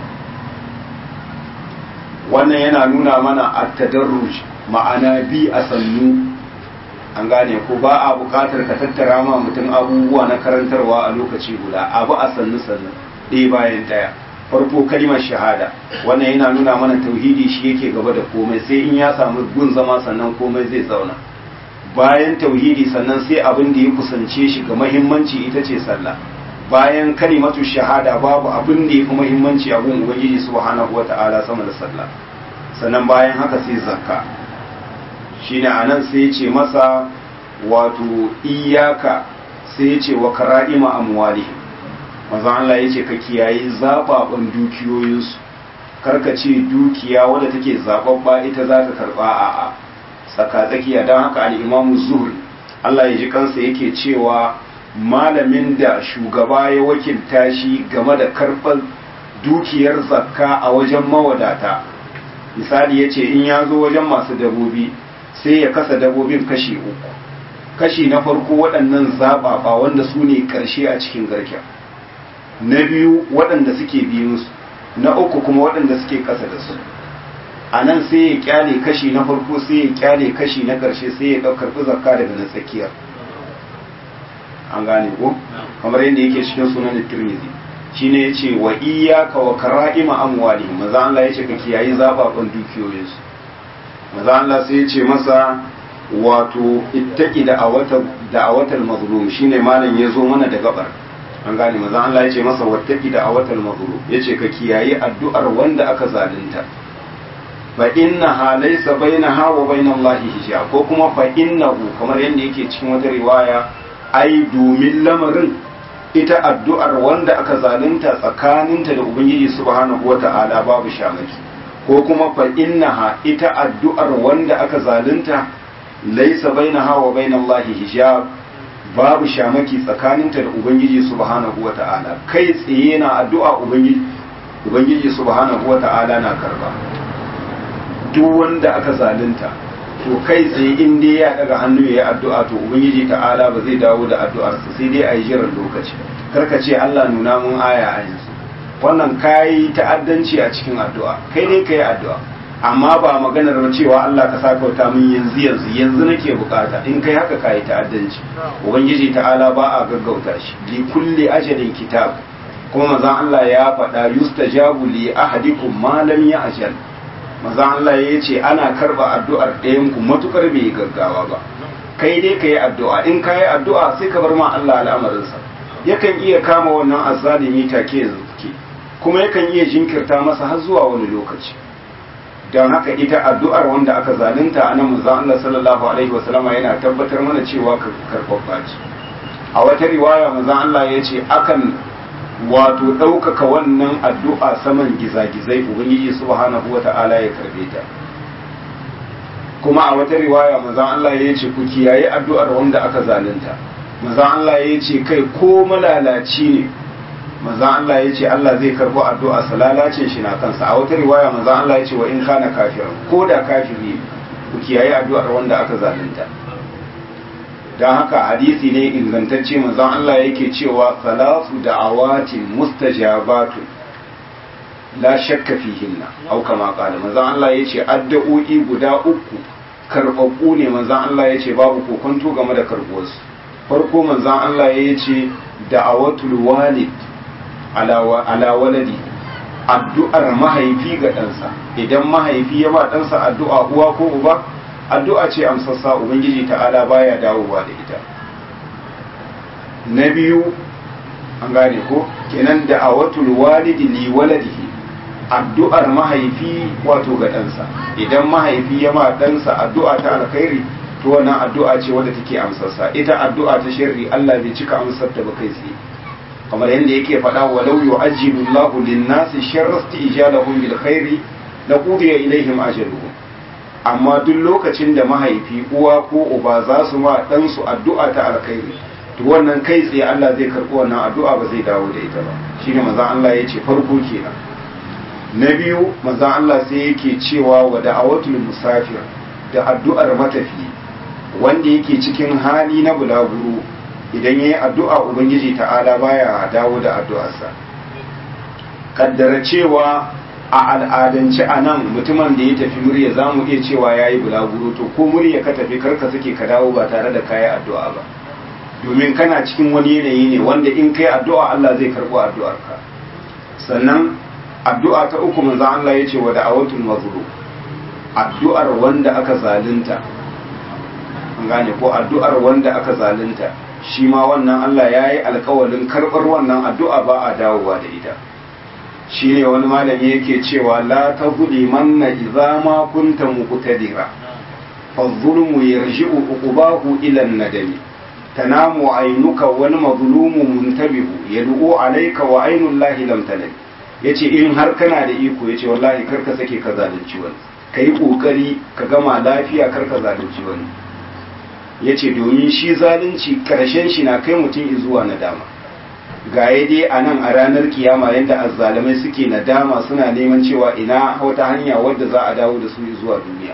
wannan yana nuna mana a tadarruj ma'ana bi a sannu an gane ko ba a buƙatar ka tattara ma mutum abubuwa na karantarwa a lokaci guda abu a sannu sannu ɗaya bayan ɗaya farko kalimar shahada wannan yana nuna mana tauhidi shi yake gaba da komai sai in ya samu gun zama sannan komai zai zauna bayan tauhidi sannan sai abin da ya kusance shi ga mahimmanci ita ce sallah bayan kalimatu shahada babu abin da ya fi mahimmanci a gun ubangiji subhanahu wata'ala sama da sallah sannan bayan haka sai zakka shine anan sai ya ce masa wato iyaka sai ya ce wa kara'ima amwalihim manzo Allah ya ce ka kiyaye zababan dukiyoyinsu karka ce dukiya wadda take zababba ita za ka karba a'a tsakatsakiya don haka al'imamu zuhri Allah ya ji kansa yake cewa malamin da shugaba ya wakilta shi game da karɓar dukiyar zakka a wajen mawadata misali ya ce in ya zo wajen masu dabobi sai ya kasa dabobin kashi uku kashi na farko waɗannan zaɓaɓa wanda su ne ƙarshe a cikin garken na biyu waɗanda suke biyunsu na uku kuma waɗanda suke ƙasa da su a nan sai ya kyale kashi na farko sai ya kyale kashi na ƙarshe sai ya ɗaukar zakka daga na tsakiyar an gane ko kamar yadda yake cikin sunan tirmidhi shine yace wa iyyaka wa kara'ima amwalihim maza Allah yace ka kiyayi zababan dukiyoyinsu maza Allah sai yace masa wato ittaqi da awata da awatal mazlum shine malam yazo mana da gabar an gane maza Allah yace masa wattaqi da awatal mazlum yace ka kiyayi addu'ar wanda aka zalunta fa innaha laysa bainaha wa bainallahi hijab ko kuma fa innahu kamar yadda yake cikin wata riwaya ai domin lamarin ita addu'ar wanda aka zalunta tsakaninta da ubangiji subhanahu wata'ala babu shamaki ko kuma fa innaha ita addu'ar wanda aka zalunta laysa bainaha wa bainallahi hijab babu shamaki tsakaninta da ubangiji subhanahu wata'ala kai tsaye na addu'a ubangiji ubangiji subhanahu wata'ala na karba duk wanda aka zalunta to kai tsaye in dai ya daga hannu ya yi addu'a to ubangiji ta'ala ba zai dawo da addu'arsa sai dai a yi jiran lokaci karka ce Allah nuna mun aya a yanzu wannan kayi ta'addanci a cikin addu'a kai dai ka yi addu'a amma ba maganar cewa Allah ka sa kauta min yanzu yanzu yanzu nake bukata in kai haka kayi ta'addanci ubangiji ta'ala ba a gaggauta shi li kulli ajalin kitab kuma manzon Allah ya faɗa yustajabu li ahadikum ma lam ya'jal maza Allah ya ce ana karba addu'ar ɗayan ku matukar bai yi gaggawa ba kai dai ka yi addu'a in ka yi addu'a sai ka bar ma Allah al'amarinsa yakan iya kama wannan azzalimi take yanzu ke kuma yakan iya jinkirta masa har zuwa wani lokaci don haka ita addu'ar wanda aka zalunta a nan maza Allah sallallahu alaihi wasallama yana tabbatar mana cewa karɓaɓɓa ce a wata riwaya maza Allah ya ce akan wato ɗaukaka wannan addu'a saman gizagizai ubangiji subhanahu wa ta'ala ya karbe ta kuma a wata riwaya mazan Allah ya ce ku kiyaye addu'ar wanda aka zalunta mazan Allah ya ce kai ko malalaci ne mazan Allah ya ce Allah zai karbo addu'a salalacin shi na kansa a wata riwaya mazan Allah ya ce wa in kana kafiran ko da kafiri ku kiyaye addu'ar wanda aka zalunta don haka hadisi ne ingantacce manzon Allah yake cewa salatu da'awatin mustajabatu la shakka fihinna au kama qala manzon Allah yace addu'o'i guda uku karbabbu ne manzon Allah yace babu kokonto game da karbuwarsu farko manzon Allah yace da'awatul walid ala waladi addu'ar mahaifi ga ɗansa idan mahaifi ya ba ɗansa addu'a uwa ko uba addu'a ce amsassa ubangiji ta'ala baya dawowa da ita na biyu an gane ko kenan da a watul walidi li waladihi addu'ar mahaifi wato ga ɗansa idan mahaifi ya ma ɗansa addu'a ta alkhairi to wannan addu'a ce wadda take amsarsa ita addu'a ta sharri Allah bai cika amsar ta ba kai tsaye kamar yadda yake faɗa walau yu'ajjilu Allahu lin-nasi sharra istijalahum bil khairi laqudiya ilaihim ajaluhum amma duk lokacin da mahaifi uwa ko uba za su ma ɗansu addu'a ta alkhairi to wannan kai tsaye Allah zai karɓi wannan addu'a ba zai dawo da ita ba shine manzon Allah ya ce farko kenan na biyu manzon Allah sai yake cewa wa da'awatul musafir da addu'ar matafi wanda yake cikin hali na bulaguro idan yayi addu'a ubangiji ta'ala baya dawo da addu'arsa kaddara cewa a al'adance a nan mutumin da ya tafi murya za mu iya cewa ya yi bulaguro to ko murya ka tafi karka suke ka dawo ba tare da kayi addu'a ba domin kana cikin wani yanayi ne wanda in kai addu'a Allah zai karɓo addu'arka sannan addu'a ta uku manzo Allah ya ce wa da'awatul mazlum addu'ar wanda aka zalunta an gane ko addu'ar wanda aka zalunta shi ma wannan Allah ya yi alkawalin karɓar wannan addu'a ba a dawowa da ita shi ne wani malami yake cewa la ta gudi manna idza ma kunta muqtadira fa zulmu yarji'u uqubahu ila nadami tanamu aynuka wal mazlumu muntabihu yad'u alayka wa aynu llahi lam tanam yace in har kana da iko yace wallahi kar ka sake ka zalunci wani kai kokari ka gama lafiya kar ka zalunci wani yace domin shi zalunci karshen shi na kai mutum zuwa nadama ga ya dai a nan a ranar kiyama yadda azzalamai suke nadama suna neman cewa ina wata hanya wadda za a dawo da su zuwa duniya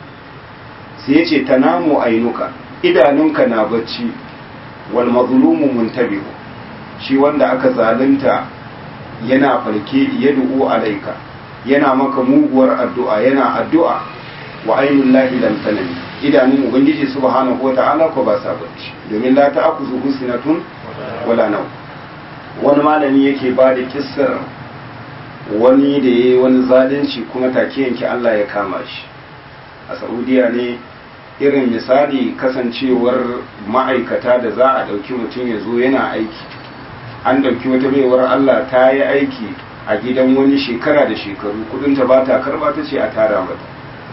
sai ya ce tanamu ainuka idanunka na bacci wal mazlumu muntabihu shi wanda aka zalunta yana farke ya du'u alaika yana maka muguwar addu'a yana addu'a wa ainul lahi lam tanami idanun ubangiji subhanahu wata'ala ko ba sa bacci domin la ta'khudhu husnatun wala nawm wani malami yake ba da kissar wani da ya yi wani zalunci kuma take yanki Allah ya kama shi a saudiya ne irin misali kasancewar ma'aikata da za a ɗauki mutum ya zo yana aiki an ɗauki wata baiwar Allah ta yi aiki a gidan wani shekara da shekaru kudinta ba ta karba ta ce a tara mata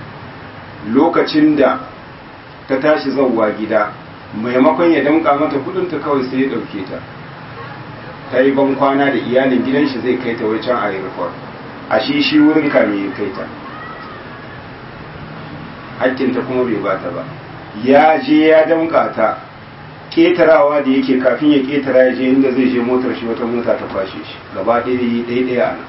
lokacin da ta tashi zauwa gida maimakon ya damƙa mata kudinta kawai sai ya ɗauke ta ta yi ban kwana da iyalin gidan shi zai kai ta wacan a airport a shi shi wurin kame ya kai ta hakkinta kuma bai ba ta ba ya je ya damƙa ta ƙetarawa da yake kafin ya ƙetara ya je inda zai je motar shi wata mota ta kwashe shi gaba ɗaya ɗaya a nan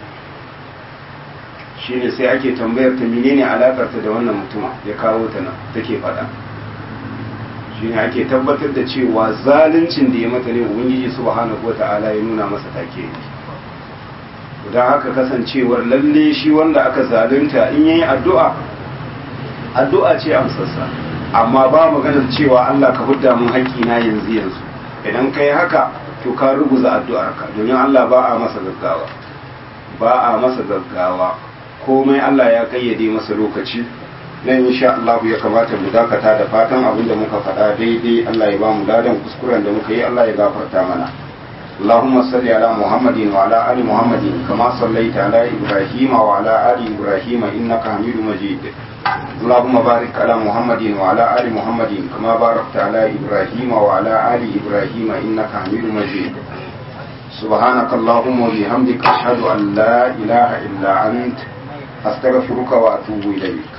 shi ne sai ake tambayar ta menene alakarta da wannan mutum ya kawo ta nan take faɗa shi ne ake tabbatar da cewa zaluncin da ya mata ne ubangiji subhanahu wata'ala ya nuna masa take don haka kasancewar lalle shi wanda aka zalunta in yayi addu'a addu'a ce amsarsa amma ba maganar cewa Allah ka hudda mun haƙƙina yanzu yanzu idan kai haka to ka ruguza addu'arka domin Allah ba a masa gaggawa ba a masa gaggawa komai Allah ya kayyade masa lokaci nan insha Allah ya kamata mu dakata da fatan abin da muka faɗa daidai Allah ya ba mu ladan kuskuren da muka yi Allah ya gafarta mana اللهم صل على محمد وعلى آل محمد كما صليت على إبراهيم وعلى آل إبراهيم إنك حميد مجيد اللهم بارك على محمد وعلى آل محمد كما باركت على إبراهيم وعلى آل إبراهيم إنك حميد مجيد سبحانك اللهم وبحمدك أشهد أن لا إله إلا أنت أستغفرك وأتوب إليك